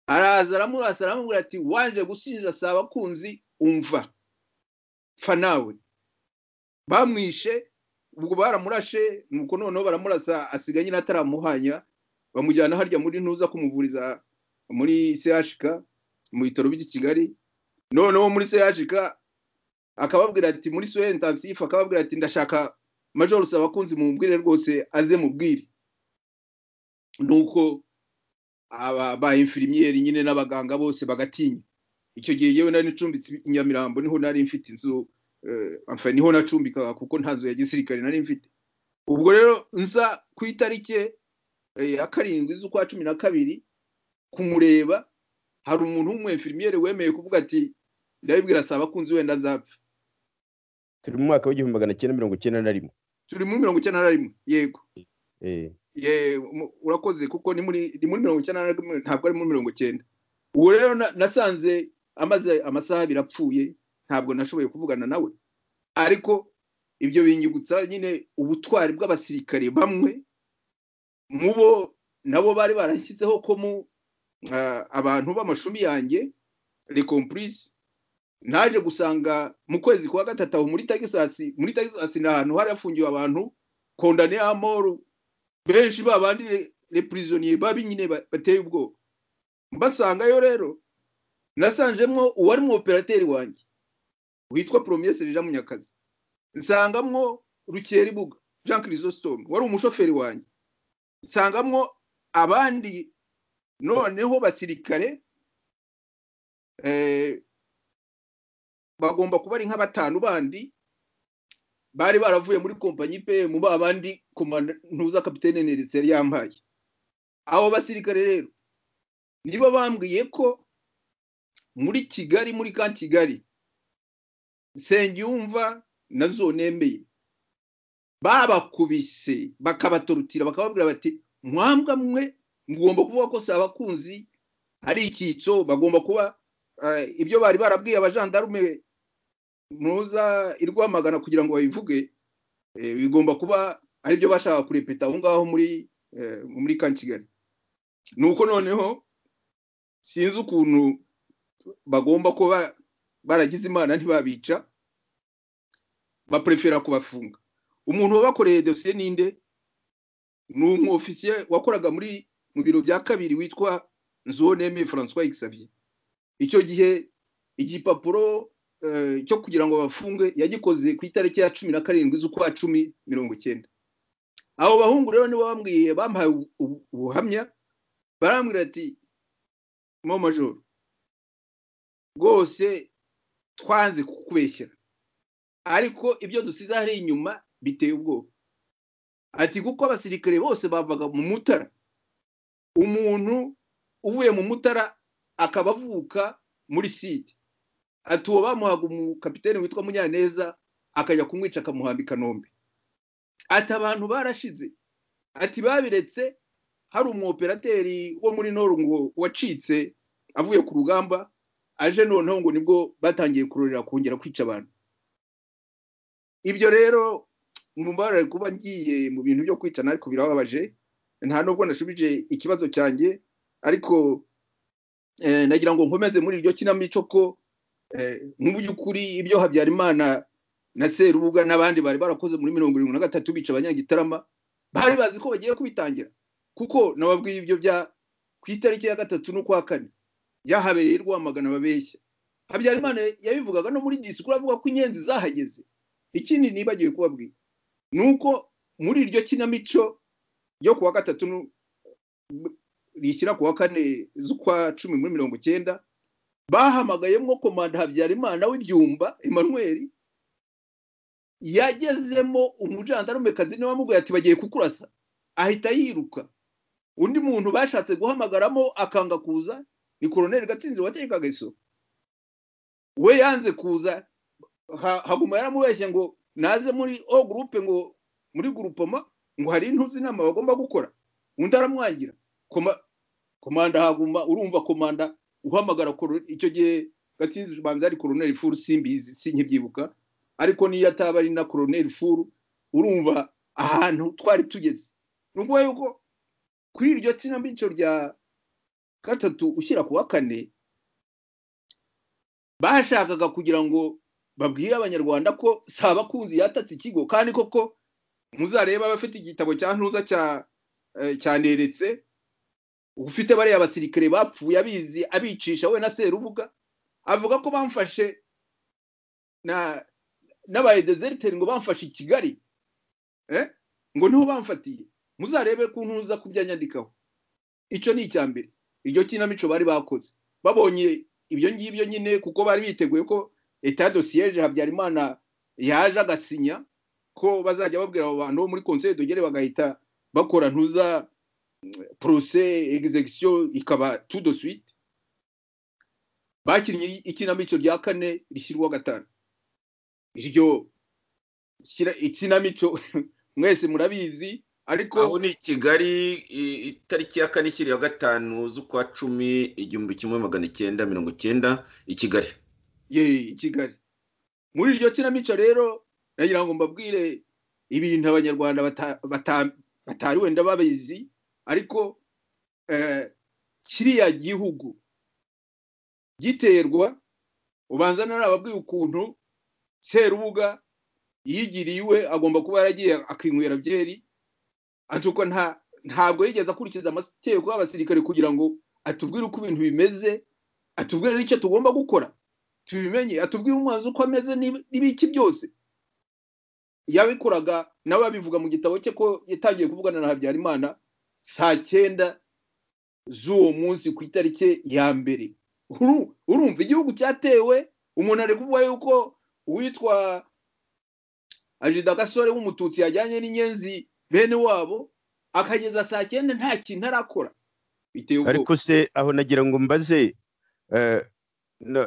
araza aramurasa aramubwira ati wanje gusinjiza si abakunzi umva pfa nawe bamwishe ubwo baramurashe nuko noneho baramurasa asigaye nyine ataramuhanya bamujyana harya muri ntuza kumuvuriza muri sehashika mu bitaro by'i kigali noneho muri sehashika akababwira ati muri soya intansifu akababwira ati ndashaka majoro si abakunzi mubwire rwose aze mubwire nuko aba ba infirimiyeri nyine n'abaganga bose bagatinya icyo gihe yewe nari ncumbitse inyamirambo niho nari mfite inzu niho nacumbikaga kuko nta nzu ya gisirikare nari mfite ubwo rero nza ku itariki ya karindwi z'ukwa cumi na kabiri kumureba hari umuntu w'umwefimiyeri wemeye kuvuga ati ndabibwira si abakunzi wenda nzapfa turi mu mwaka w'igihumbi magana cyenda mirongo icyenda na rimwe turi muri mirongo icyenda na rimwe yego urakoze kuko ni muri mirongo icyenda na rimwe ntabwo ari muri mirongo icyenda ubu rero nasanze amaze amasaha abiri apfuye ntabwo nashoboye kuvugana nawe ariko ibyo binyibutsa nyine ubutwari bw'abasirikare bamwe mu bo nabo bari barashyizeho ko mu abantu b'amashumi yanjye rekompurisi naje gusanga mu kwezi kwa gatatu aho muri tagisasi muri tagisasi ni ahantu hari hafungiwe abantu kondane amoru benshi babandi repurizoniye babi nyine bateye ubwoba mbasangayo rero nasanjemo uwari mu operateri wanjye witwa poromiyesi rija munyakazi nsangamwo rukeribuga jean chrisositome wari umushoferi wanjye nsangamwo abandi noneho basirikare bagomba kuba ari nk'abatanu bandi bari baravuye muri kompanyi pe mu babandi ntuza kapitene neretse yari yampaye abo basirikare rero nibo bambwiye ko muri kigali muri ka kigali nsengiyumva na zonemeye babakubise bakabatorutira bakababwira bati mwambwa mwe mugomba kuvuga ko si abakunzi ari icyitso bagomba kuba ibyo bari barabwiye abajandarume ntuza irwamagana kugira ngo babivuge bigomba kuba ari byo bashaka kurepeta aho ngaho muri muri ka kigali ni uko noneho sinzi ukuntu bagomba kuba baragize imana ntibabica baprefera kubafunga umuntu wabakoreye dosiye ninde ni umwofisiye wakoraga muri mu biro bya kabiri witwa nzoneme francois xavier icyo gihe igipapuro cyo kugira ngo bafunge yagikoze ku itariki ya cumi na karindwi z'ukwa cumi mirongo icyenda abo bahungu rero nibo bambwiye bamuhaye ubuhamya barambwira ati mo majoro rwose twanze kukubeshyira ariko ibyo dusize hari inyuma biteye ubwoba ati kuko abasirikare bose bavaga mu mutara umuntu uvuye mu mutara akaba avuka muri site ati uwo bamuhaga umukapitene witwa munyaneza akajya kumwica akamuhambika nombe ati abantu barashize ati babiretse hari umuoperateri wo muri ngo wacitse avuye ku rugamba aje noneho ngo nibwo batangiye kurorera kongera kwica abantu ibyo rero mubare kuba ngiye mu bintu byo kwicana ariko birababaje nta nubwo nashubije ikibazo cyanjye ariko nagira ngo nkomeze muri iryo kinamico ko mu by'ukuri ibyo habyarimana na serubuga n'abandi bari barakoze muri mirongo irindwi na gatatu bica abanyagitarama bari bazi ko bagiye kubitangira kuko nababwiye ibyo bya ku itariki ya gatatu n'ukwa kane yahabereye rwamagana babeshya habyarimana yabivugaga no muri disikuru avuga ko inyenzi zahageze ikindi nibagiwe kubabwira ni uko muri iryo kinamico yo kuwa gatatu rishyira ku wa kane z'ukwa cumi muri mirongo icyenda bahamagayemo komanda habyarimana w'ibyumba emmanuel yagezemo umujandarumekazi niwe wamubwiye ati bagiye kukurasa ahita yiruka undi muntu bashatse guhamagaramo akanga kuza ni koroneri gatsinzi wategekaga isoko we yanze kuza haguma yaramubeshye ngo naze muri o gurupe ngo muri gurupoma ngo hari intuzi inama bagomba gukora undi aramwangira komanda haguma urumva komanda uhamagara icyo gihe gatsinzi ubanza ari koroneri furu simbizi sinkibyibuka ariko niyo ataba ari na koroneri furu urumva ahantu twari tugeze ni ukuvuga yuko kuri iryo kinamico rya gatatu ushyira ku wa kane bashakaga kugira ngo babwire abanyarwanda ko sabakunzi yatatse ikigo kandi koko muzareba abafite igitabo cya ntuza cyaneretse ufite bariya basirikare bapfuye abizi abicisha we na serubuga avuga ko bamfashe n'abayedezeriteri ngo bamfashe i kigali ngo niho bamfatiye muzarebe ko ntuza kubyanyandikaho icyo ni icya mbere iryo kinamico bari bakoze babonye ibyo ngibyo nyine kuko bari biteguye ko etat dosiyeje habyarimana yaje agasinya ko bazajya babwira abo bantu bo muri konseri dogere bagahita bakora ntuza porose egizegisiyo ikaba tudo suite bakinnye ikinamico rya kane rishyirwa gatanu iryo ikinamico mwese murabizi ariko aho ni kigali itariki ya kane ikiriya gatanu z'ukwa cumi igihumbi kimwe magana icyenda mirongo icyenda i kigali ye i kigali muri iryo kinamico rero nagira ngo mbabwire ibintu abanyarwanda batari wenda babizi ariko kiriya gihugu giterwa ubanza narababwira ukuntu serubuga yigiriye iwe agomba kuba yaragiye akinywera byeri ariko ntabwo yigeze akurikiza amategeko y'abasirikare kugira ngo atubwire uko ibintu bimeze atubwire n'icyo tugomba gukora tubimenye atubwire umwanzi uko ameze n'ibiki byose yabikoraga nawe abivuga mu gitabo cye ko yatangiye kuvugana na habyarimana saa cyenda z'uwo munsi ku itariki ya mbere urumva igihugu cyatewe umuntu ari kuvuga yuko uwitwa ajida gasore w'umututsi yajyanye n'inyenzi bene wabo akageza saa cyenda nta kintu arakora ariko se aho nagira ngo mbaze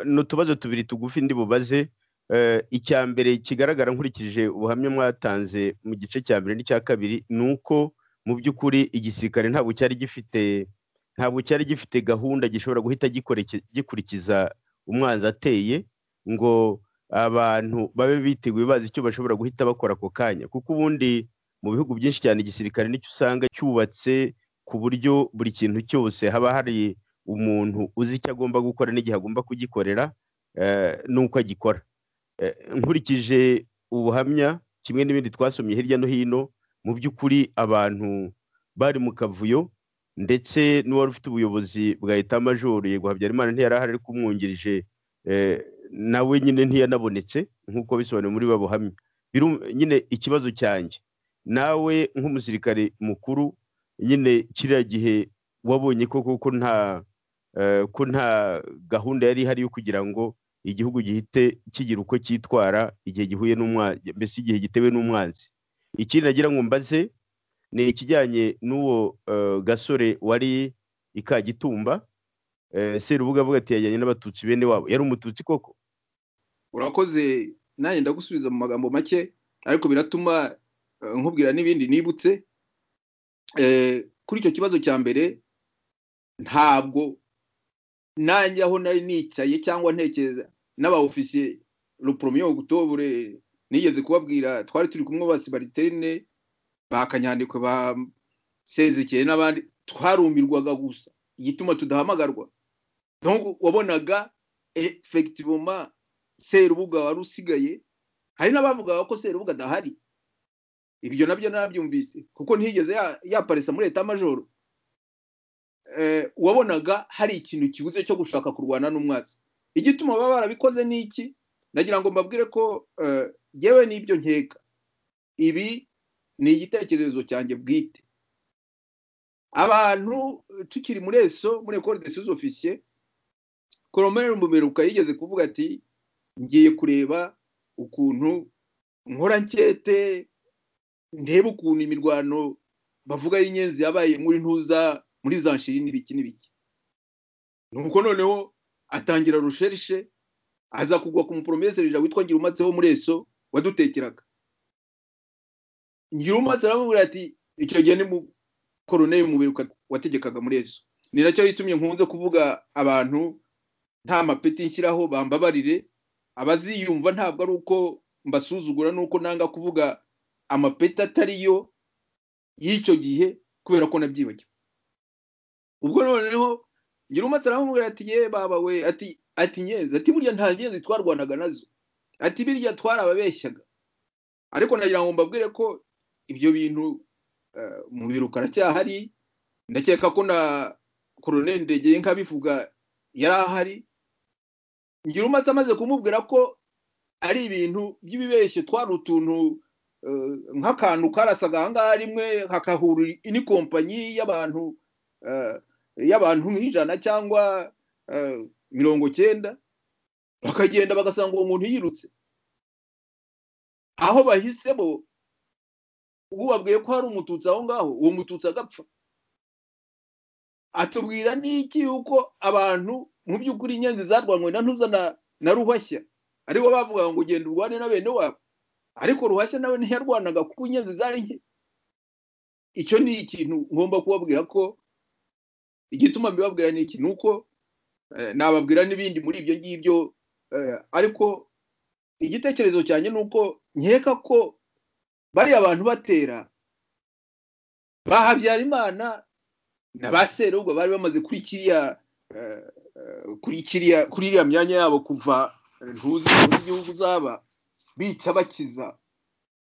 n'utubazo tubiri tugufi ndi bubaze icya mbere kigaragara nkurikije ubuhamya mwatanze mu gice cya mbere n'icya kabiri ni uko mu by'ukuri igisirikare ntabwo cyari gifite ntabwo cyari gifite gahunda gishobora guhita gikurikiza umwanzi ateye ngo abantu babe biteguye bazi icyo bashobora guhita bakora ako kanya kuko ubundi mu bihugu byinshi cyane igisirikare nicyo usanga cyubatse ku buryo buri kintu cyose haba hari umuntu uzi icyo agomba gukora n'igihe agomba kugikorera n'uko agikora nkurikije ubuhamya kimwe n'ibindi twasomye hirya no hino mu by'ukuri abantu bari mu kavuyo ndetse n'uwari ufite ubuyobozi bwa etamajoro yego habyarimana ntiyari ahari ariko umwungirije nawe nyine ntiyanabonetse nk'uko bisobanuye muri babuhamya nyine ikibazo cyanjye nawe nk'umusirikare mukuru nyine kiriya gihe wabonye koko ko nta gahunda yari ihari yo kugira ngo igihugu gihite kigira uko cyitwara igihe gihuye n'umwanzi mbese igihe gitewe n'umwanzi ikindi nagira ngo mbaze ni ikijyanye n'uwo gasore wari i kagitumba serubuga avuga ati yajyanye n'abatutsi bene wabo yari umututsi koko urakoze nanjye ndagusubiza mu magambo make ariko biratuma nkubwira n'ibindi nibutse kuri icyo kibazo cya mbere ntabwo nanjye aho nari nicaye cyangwa ntekereza n'aba ofisiye rupromiyo gutobure nigeze kubabwira twari turi kumwe ba sibariterine ba kanyandikwe ba sezekeye n'abandi twarumirwaga gusa igituma tudahamagarwa wabonaga efegitivoma serubuga wari usigaye hari n'abavugaga ko serubuga adahari ibyo nabyo narabyumvise kuko ntiyigeze yaparesa muri leta majoro wabonaga hari ikintu kibuze cyo gushaka kurwana n'umwatsi igituma baba barabikoze ni iki nagira ngo mbabwire ko yewe n'ibyo nkeka ibi ni igitekerezo cyanjye bwite abantu tukiri muri eso muri ekore de suze ofisiye koromere muberuka yigeze kuvuga ati ngiye kureba ukuntu nkora nkete ndebe ukuntu imirwano bavuga y'inyenzi yabaye muri ntuza muri za nshiri n'ibiki n'ibiki nuko noneho atangira rusherishe aza kugwa ku muporomesirija witwa ngirumatse wo muri eso wadutekeraga ngirumatse aramubwira ati icyo gihe ni koroneri umubiri wategekaga muri eso ni nacyo yitumye nkunze kuvuga abantu nta mapeti nshyiraho bambabarire abaziyumva ntabwo ari uko mbasuzugura nuko nanga kuvuga amapeti atariyo y'icyo gihe kubera ko nabyibagiwe ubwo noneho ngirumatse aramubwira ati ye baba we ati ati nyezi ati burya nta ngenzi twarwanaga nazo ati birya twarababeshyaga ariko nagira ngo mbabwire ko ibyo bintu mu biro karacyahari ndakeka ko na koroneri ndegeye nkabivuga yari ahari ngirumatse amaze kumubwira ko ari ibintu by'ibibeshyo twari utuntu nk'akantu karasaga aha ngaha rimwe hakahura indi kompanyi y'abantu y'abantu nk'ijana cyangwa mirongo cyenda bakagenda bagasanga uwo muntu yirutse aho bahisemo ubabwiye ko hari umututsi aho ngaho uwo mututsi agapfa atubwira n'iki yuko abantu mu by'ukuri inyenzi zarwanywe na ntuza na ruhashya aribo bavuga ngo genda urwane na bene wabo ariko ruhashya nawe ntiyarwanaga kuko inyenzi zari nke icyo ni ikintu ngomba kubabwira ko igituma mbibabwira ni iki ni uko nababwira n'ibindi muri ibyo ngibyo ariko igitekerezo cyanjye ni uko nkeka ko bariya abantu batera ba habyarimana na ba serubwo bari bamaze kuri kiriya kuri kiriya kuri iriya myanya yabo kuva ntuzi igihugu zaba bica bakiza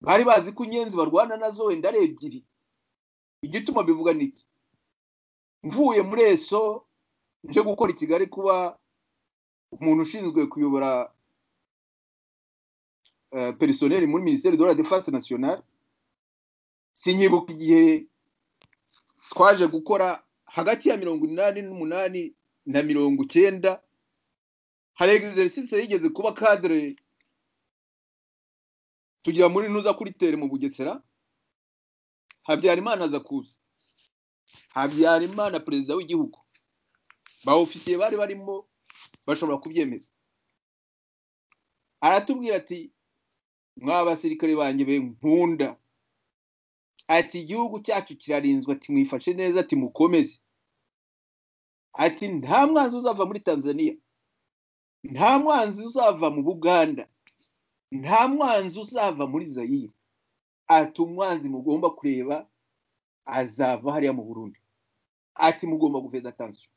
bari bazi ko inyenzi barwana nazo wenda ari ebyiri igituma bivuga niki mvuye muri eso nje gukora i kigali kuba umuntu ushinzwe kuyobora perisoneri muri minisiteri de la defense nationale sinyibuka igihe twaje gukora hagati ya mirongo inani n'umunani na mirongo icyenda hari egiserisise yigeze kuba kadire tugira muri ntuza kuri tere mu bugesera habyarimana aza kuza habyarimana perezida w'igihugu ba ofisiye bari barimo bashobora kubyemeza aratubwira ati mwa basirikare banjye be nkunda ati igihugu cyacu kirarinzwe ati mwifashe neza ati mukomeze ati nta mwanzi uzava muri tanzania nta mwanzi uzava mu buganda nta mwanzi uzava muri zayire ati umwanzi mugomba kureba azava hariya mu burundi ati mugomba gufeza tansiyo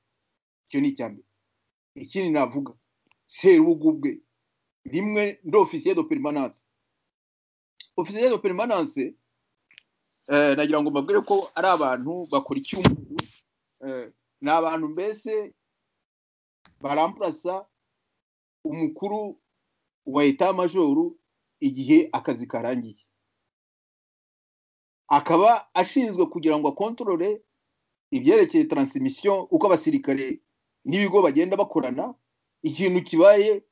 icyo ni icya mbere ikindi navuga serugu ubwe rimwe ndi ofisiye do perimananse ofisiye do perimananse nagira ngo mbabwire ko ari abantu bakora icyumweru ni abantu mbese barampurasa umukuru wa eta majoru igihe akazi karangiye akaba ashinzwe kugira ngo akontorore ibyerekeye taransimisiyo uko abasirikare n'ibigo bagenda bakorana ikintu kibaye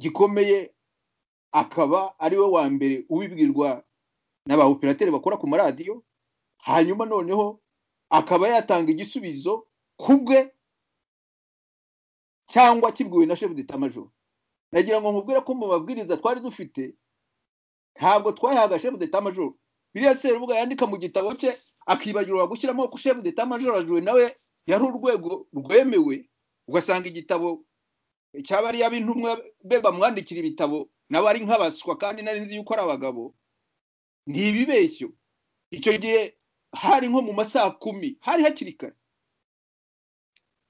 gikomeye akaba ari we wa mbere ubibwirwa na ba operateri bakora ku maradiyo hanyuma noneho akaba yatanga igisubizo ku bwe cyangwa kibwiwe na shefu d'etamajoro nagira ngo nkubwire ko mu mabwiriza twari dufite ntabwo twayahaga shefu d'etamajoro biriya serubuga yandika mu gitabo cye akibagirwa gushyiramo ko shefu d'etamajoro ajuwe nawe yari urwego rwemewe ugasanga igitabo cyaba ari ab'intumwa be bamwandikira ibitabo nawe ari nk'abaswa kandi nari nzi yuko ari abagabo ni ibibeshyo icyo gihe hari nko mu masaha kumi hari hakiri kare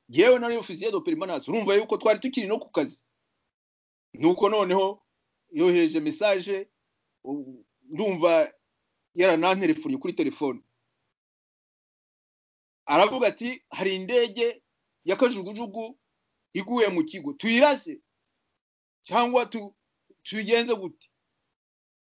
yewe nari ofisiye do perimananse urumva yuko twari tukiri no ku kazi nuko noneho yohereje mesaje ndumva yarananterefoniye kuri telefone aravuga ati hari indege ya kajugujugu iguye mu kigo tuyirase cyangwa tuyigenze gute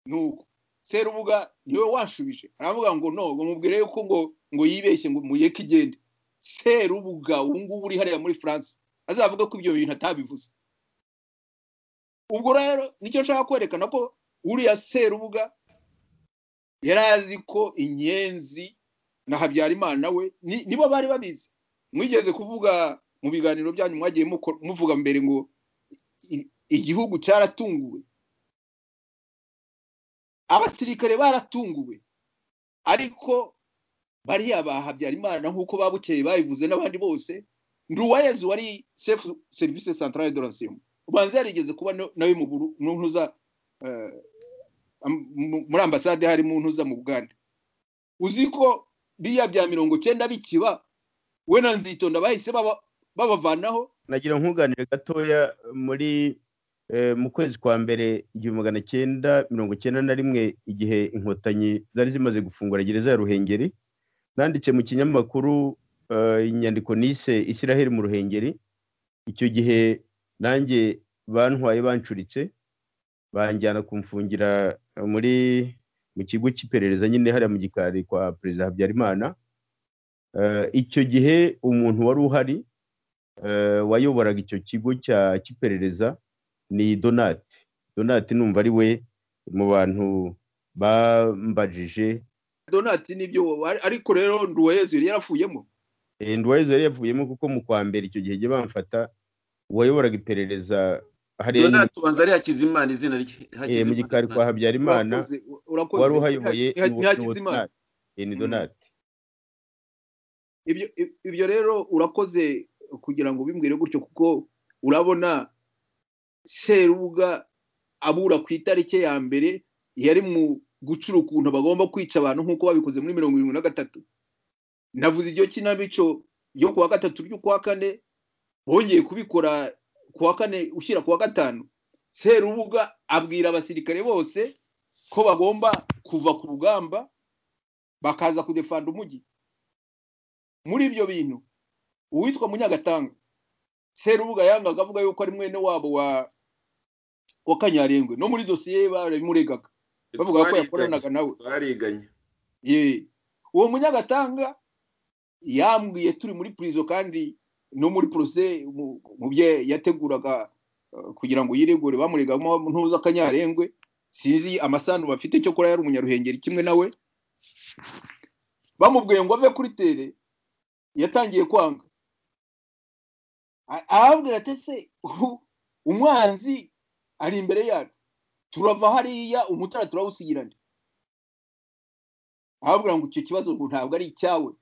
nuko serubuga niwe washubije aravuga ngo no ngo mubwire yuko ngo ngo yibeshye ngo muyeke igende serubuga ubu ngubu uri hariya muri france azavuga ko ibyo bintu atabivuze ubwo rero nicyo nshaka kwerekana ko uriya serubuga yari azi ko inyenzi na habyarimana we nibo bari babizi mwigeze kuvuga mu biganiro byanyu mwagiye muvuga mbere ngo igihugu cyaratunguwe abasirikare baratunguwe ariko bariya ba habyarimana nk'uko babukeye babivuze n'abandi bose nduwayezu wari sefu serivisi santarare do rasiyumu ubanza yarigeze kuba nawe mu ntuza muri ambasade hari mu ntuza mu buganda uzi ko biriya bya mirongo cyenda bikiba we na nzitonda bahise babavanaho nagira nkuganire gatoya muri mu kwezi kwa mbere igihumbi magana cyenda mirongo cyenda na rimwe igihe inkotanyi zari zimaze gufungura gereza ya ruhengeri nanditse mu kinyamakuru inyandiko nise isiraheli mu ruhengeri icyo gihe nanjye bantwaye bancuritse banjyana kumfungira muri mu kigo cy'iperereza nyine hariya mu gikari kwa perezida habyarimana icyo gihe umuntu wari uhari wayoboraga icyo kigo cy'iperereza ni donati donati numva ari we mu bantu bambajije donati nibyo ariko rero nduwayezu yari yaravuyemo nduwayezu yari yavuyemo kuko mu kwa mbere icyo gihe jya bamfata uwayoboraga iperereza hariya donati ubanza ari hakizimana izina rye mu gikari kwa habyarimana wari uhayoboye ni donati ibyo rero urakoze kugira ngo bimbwire gutyo kuko urabona serubuga abura ku itariki ya mbere yari mu gucura ukuntu bagomba kwica abantu nk'uko babikoze muri mirongo irindwi na gatatu navuze iryo kinamico yo kuwa gatatu ry'ukwa kane bongeye kubikora kuwa kane ushyira kuwa gatanu serubuga abwira abasirikare bose ko bagomba kuva ku rugamba bakaza kudefanda umujyi muri ibyo bintu uwitwa munyagatanga serubuga yangaga avuga yuko ari mwene wabo wa wa kanyarengwe no muri dosiye barabimuregaga bavuga ko yakoranaga nawe twariganye uwo munyagatanga yambwiye turi muri purizo kandi no muri porose mu byo yateguraga kugira ngo yiregure bamuregamo ntuza akanyarengwe sinzi amasano bafite cyo kora yari umunyaruhengeri kimwe nawe bamubwiye ngo ave kuri tere yatangiye kwanga arababwira ati se umwanzi ari imbere yacu turava hariya umutara turawusigirana arababwira ngo icyo kibazo ngo ntabwo ari icyawe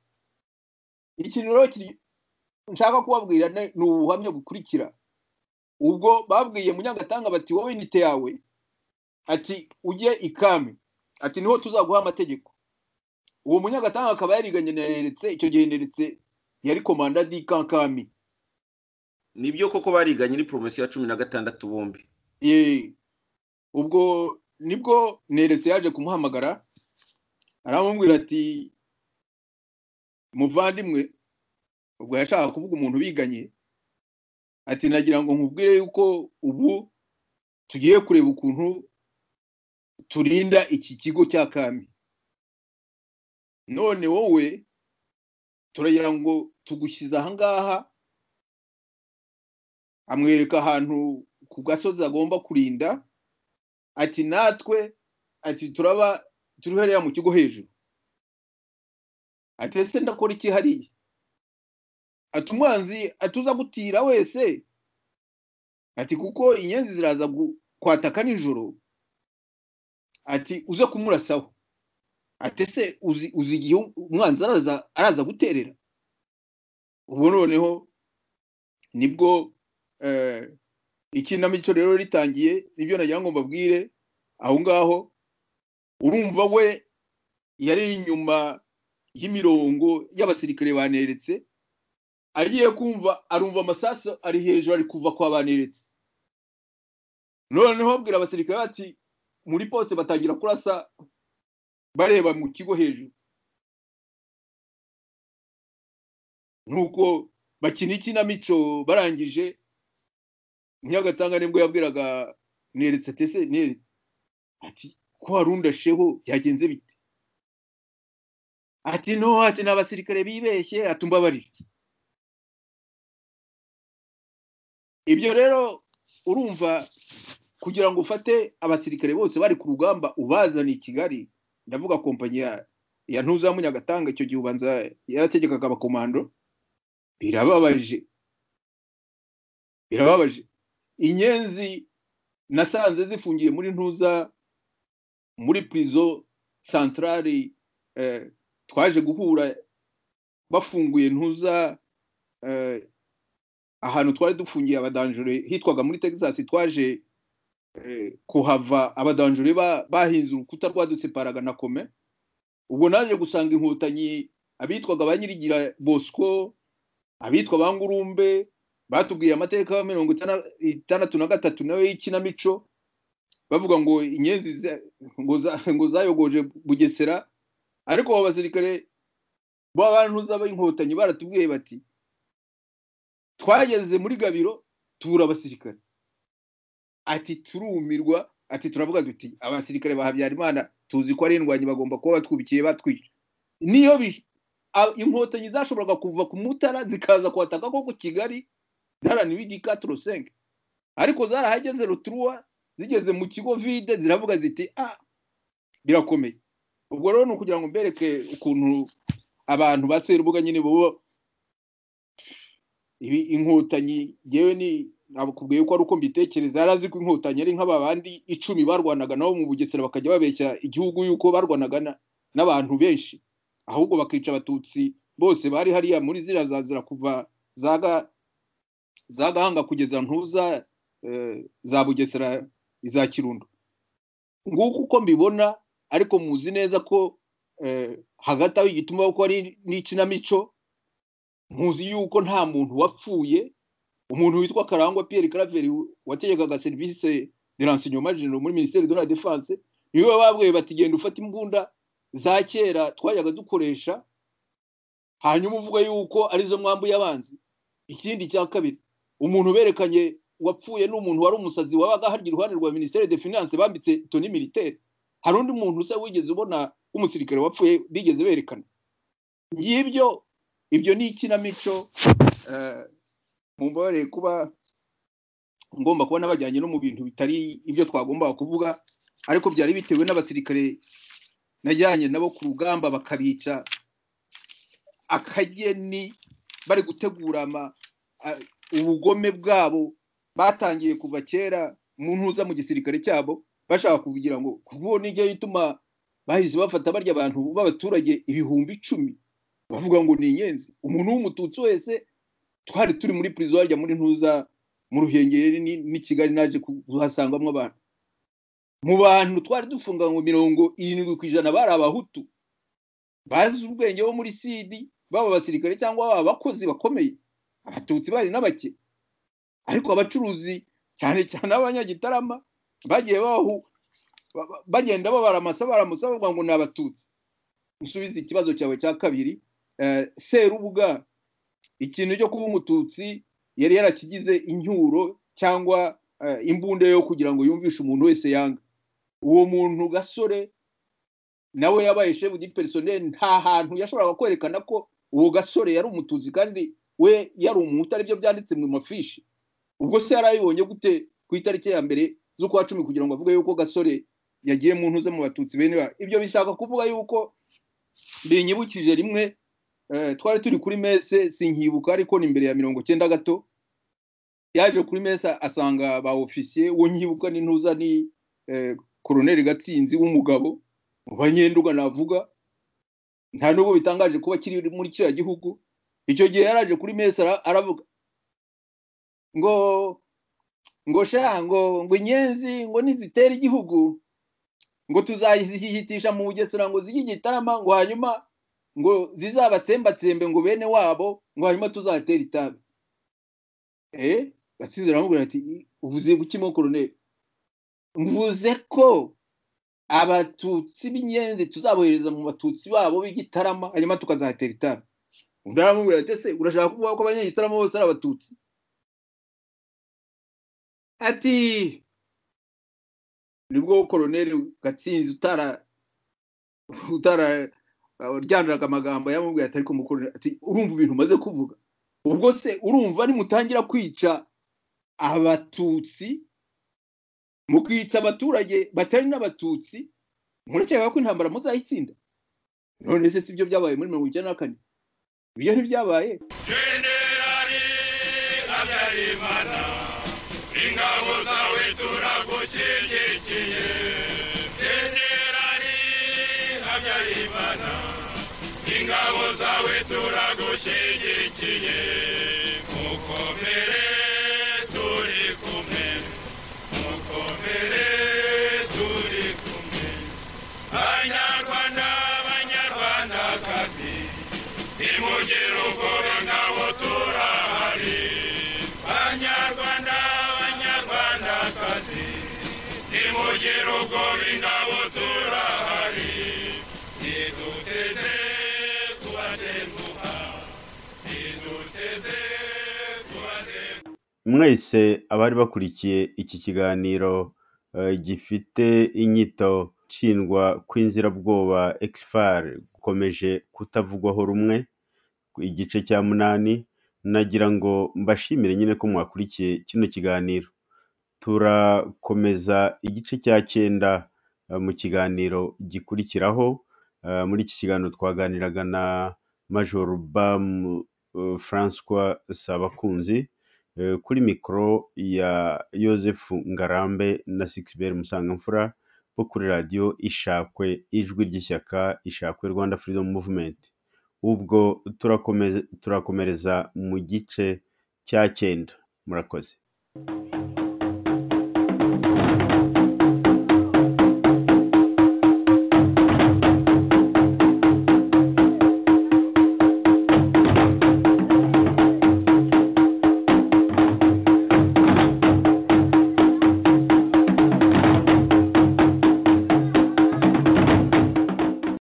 ikintu rero nshaka kubabwira ni ubuhamya bukurikira ubwo babwiye munyagatanga bati wowe inite yawe ati ujye ikami ati niho tuzaguha amategeko uwo munyagatanga akaba yariganye na reretse icyo gihe reretse yari komanda di kankami nibyo koko bariganye ni poromosiyo ya cumi na gatandatu bombi ubwo nibwo neretse yaje kumuhamagara aramubwira ati muvandimwe ubwo yashaka kuvuga umuntu biganye ati nagira ngo nkubwire yuko ubu tugiye kureba ukuntu turinda iki kigo cya kami none wowe turagira ngo tugushyize ahangaha amwereka ahantu ku gasozi agomba kurinda ati natwe ati turaba turi hariya mu kigo hejuru ati ese ndakora iki hariya ati umwanzi atuza gutira wese ati kuko inyenzi ziraza kwataka nijoro ati uze kumurasaho atese uzi igihe umwanzi araza guterera ubu noneho nibwo ikinamico rero ritangiye nibyo nagira ngo mbabwire aho ngaho urumva we yari inyuma y'imirongo y'abasirikare baneretse agiye kumva arumva amasasu ari hejuru ari kuva kwa baneretse noneho abwira abasirikare bati muri pose batangira kurasa bareba mu kigo hejuru nuko bakina ikinamico barangije nyagatanga nibwo yabwiraga neretse tese neretse ati ko warunda sheho byagenze bite ati no ati ni abasirikare bibeshye ati umbabarire ibyo rero urumva kugira ngo ufate abasirikare bose bari ku rugamba ubazana i kigali ndavuga kompanyi ya ntuzamu nyagatanga icyo gihe ubanza yarategekaga abakomando birababaje birababaje inyenzi nasanze zifungiye muri ntuza muri purizo santarari twaje guhura bafunguye ntuza ahantu twari dufungiye abadanjure hitwaga muri texas twaje kuhava abadanjure bahinze urukuta rwaduseparaga na kome ubwo naje gusanga inkotanyi abitwaga ba nyirigira bosco abitwa ba ngurumbe batubwiye amateka ya mirongo itandatu na gatatu nawe y'ikinamico bavuga ngo inyenzi ngo zayogoje bugesera ariko abo basirikare b'abantu z'ab'inkotanyi baratubwiye bati twageze muri gabiro tubura abasirikare ati turumirwa ati turavuga duti abasirikare ba habyarimana tuzi ko ari indwanyi bagomba kuba batwubikiye batwica niyo inkotanyi zashoboraga kuva ku mutara zikaza kuhataka ko ku kigali zaraniwe igika turusenke ariko zarahageze ruturuwa zigeze mu kigo vide ziravuga ziti ah birakomeye ubwo rero ni ukugira ngo mbereke ukuntu abantu ba serubuga nyine bo ibi inkotanyi yewe ni nakubwiye ko ari uko mbitekereza yari azi ko inkotanyi ari nk'aba bandi icumi barwanaga nabo mu bugesera bakajya babeshya igihugu yuko barwanaga n'abantu benshi ahubwo bakica abatutsi bose bari hariya muri ziriya zazira kuva zaga za gahanga kugeza ntuza za bugesera iza kirundo nguko uko mbibona ariko muzi neza ko hagati aho igituma ko ari n'ikinamico muzi yuko nta muntu wapfuye umuntu witwa karangwa piyeri karaveri wategekaga serivisi de ransinyoma jenero muri minisiteri de la defanse niwe babwiye bati genda ufata imbunda za kera twajyaga dukoresha hanyuma uvuga yuko arizo mwambuye abanzi ikindi cya kabiri umuntu uberekanye wapfuye ni umuntu wari umusazi wabaga harya iruhande rwa minisiteri de finance bambitse toni militaire hari undi muntu usa wigeze ubona w'umusirikare wapfuye bigeze berekana ngibyo ibyo ni ikinamico mumbabarire kuba ngomba kuba n'abajyanye no mu bintu bitari ibyo twagombaga kuvuga ariko byari bitewe n'abasirikare najyanye nabo ku rugamba bakabica akageni bari gutegura ubugome bwabo batangiye kuva kera mu ntuza mu gisirikare cyabo bashaka kugira ngo kubwo nijya ituma bahise bafata barya abantu b'abaturage ibihumbi icumi bavuga ngo ni inyenzi umuntu w'umututsi wese twari turi muri purizo harya muri ntuza mu ruhengeri ni kigali naje kuhasangamo abantu mu bantu twari dufunganywe mirongo irindwi ku ijana bari abahutu bazi ubwenge bo muri sidi baba abasirikare cyangwa baba abakozi bakomeye abatutsi bari n'abake ariko abacuruzi cyane cyane abanyagitarama bagiye bahu bagenda babara amasa baramusa bavuga ngo ni abatutsi nsubize ikibazo cyawe cya kabiri serubuga ikintu cyo kuba umututsi yari yarakigize incyuro cyangwa imbunda yo kugira ngo yumvishe umuntu wese yanga uwo muntu gasore nawe yabaye shefu di perisoneri nta hantu yashoboraga kwerekana ko uwo gasore yari umututsi kandi we yari umuhutu aribyo byanditse mu mafishi ubwo se yari ayibonye gute ku itariki ya mbere z'ukwa cumi kugira ngo avuge yuko gasore yagiye mu ntuze mu batutsi bene ibyo bishaka kuvuga yuko binyibukije rimwe twari turi kuri mese sinkibuka ariko ni imbere ya mirongo cyenda gato yaje kuri mese asanga ba ofisiye uwo nkibuka ni ntuza ni koroneri gatsinzi w'umugabo mu banyenduga navuga nta nubwo bitangaje kuba kiri muri kiriya gihugu icyo gihe yaraje kuri mesa aravuga ngo ngo sha ngo ngo inyenzi ngo nizitera igihugu ngo tuzazihitisha mu bugesera ngo zijye igitarama ngo hanyuma ngo zizabatsembatsembe ngo bene wabo ngo hanyuma tuzatera itabi eh gatsinzi aramubwira ati uvuze kuki mo koroneri mvuze ko abatutsi b'inyenzi tuzabohereza mu batutsi babo b'igitarama hanyuma tukazatera itabi undi aramubwira ati ese urashaka kuvuga ko abanyagitaramo bose ari abatutsi ati nibwo koroneri gatsinzi utara utara ryanduraga amagambo yamubwiye atari kumukorera ati urumva ibintu umaze kuvuga ubwo se urumva nimutangira kwica abatutsi mukica abaturage batari n'abatutsi murakeka ko intambara muzayitsinda none se si byo byabaye muri mirongo icyenda na kane ibyo ntibyabaye jenerali habyarimana ingabo zawe turagushyigikiye jenerali habyarimana ingabo zawe turagushyigikiye mukomere turi kumwe mukomere turi kumwe banyarwanda banyarwandakazi nimugire ubwoba ngabo turahari banyarwanda banyarwandakazi nimugire ubwoba ingabo turahari niduteze kubatenguha niduteze mwese abari bakurikiye iki kiganiro gifite inyito nshingwa kw'inzirabwoba ekisifari gukomeje kutavugwaho rumwe igice cya munani nagira ngo mbashimire nyine ko mwakurikiye kino kiganiro turakomeza igice cya cyenda mu kiganiro gikurikiraho muri iki kiganiro twaganiraga na major bamu francois sabakunzi kuri mikoro ya yosefu ngarambe na sigiberi musangamfura bo kuri radiyo ishakwe ijwi ry'ishyaka ishakwe rwanda furidomu muvumenti ubwo turakomereza mu gice cya cyenda murakoze